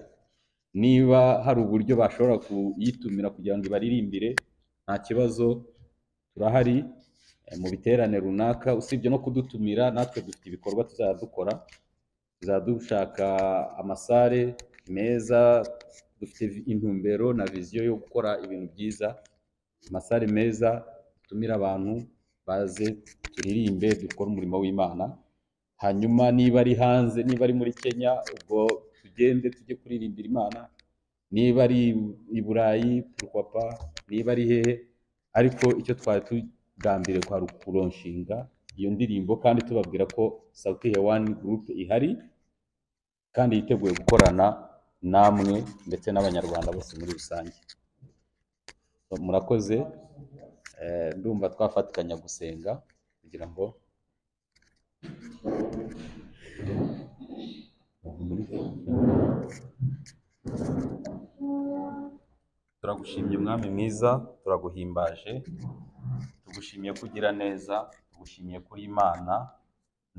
niba hari uburyo bashobora kuyitumira kugira ngo ibaririmbire nta kibazo turahari eh, mu biterane runaka usibye no kudutumira natwe dufite ibikorwa tuzajya dukora tuzajya dushaka amasare meza dufite vi- intumbero na viziyo yo gukora ibintu byiza amasare meza dutumire abantu baze turirimbe dukore umurimo w'imana hanyuma niba ari hanze niba ari muri kenya ubwo tugende tujye kuririmbira imana niba ari i burayi papa niba ari hehe ariko icyo twari tugambiriye kwari ukuronshinga iyo ndirimbo kandi tubabwira ko sauti hewani gurupe ihari kandi yiteguye gukorana namwe ndetse n'abanyarwanda bose muri rusange murakoze eh, ndumva twafatikanya gusenga kugira ngo turagushimye mwami mwiza turaguhimbaje tugushimiye ko ugira neza tugushimiye ko uri imana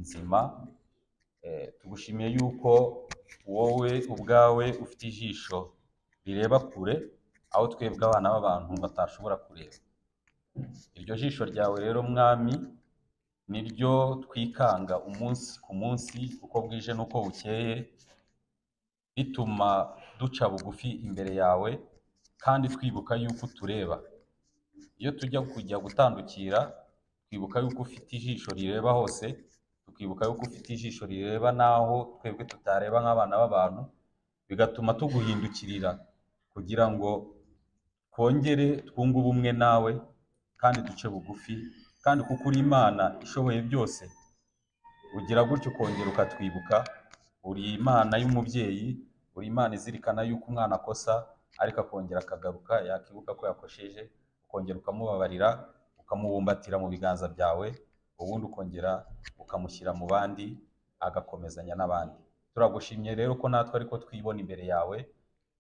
nzima Eh, tugushimiye yuko wowe ubwawe ufite ijisho rireba kure aho twebwe abana b'abantu batashobora kureba iryo jisho ryawe rero mwami ni ryo twikanga umunsi ku munsi uko bwije n'uko bukeye bituma duca bugufi imbere yawe kandi twibuka yuko utureba iyo tujya kujya gutandukira twibuka yuko ufite ijisho rireba hose tukibuka yuko ufite ijisho rireba n'aho twebwe tutareba nk'abana b'abantu bigatuma tuguhindukirira kugira ngo twongere twunge ubumwe nawe kandi duce bugufi kandi kuko uri imana ishoboye byose ugira gutyo ukongera ukatwibuka uri imana y'umubyeyi uri imana izirikana yuko umwana akosa ariko akongera akagaruka yakibuka ko yakosheje ukongera ukamubabarira ukamubumbatira mu biganza byawe ubundi ukongera ukamushyira mu bandi agakomezanya n'abandi turagushimye rero ko natwe ariko twibona imbere yawe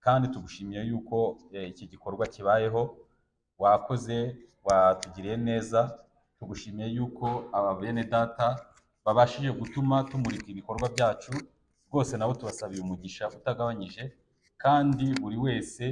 kandi tugushimiye yuko eh, iki gikorwa kibayeho wakoze watugiriye neza tugushimiye yuko aba bene data babashije gutuma tumurika ibikorwa byacu rwose nabo tubasabiye umugisha utagabanyije kandi buri wese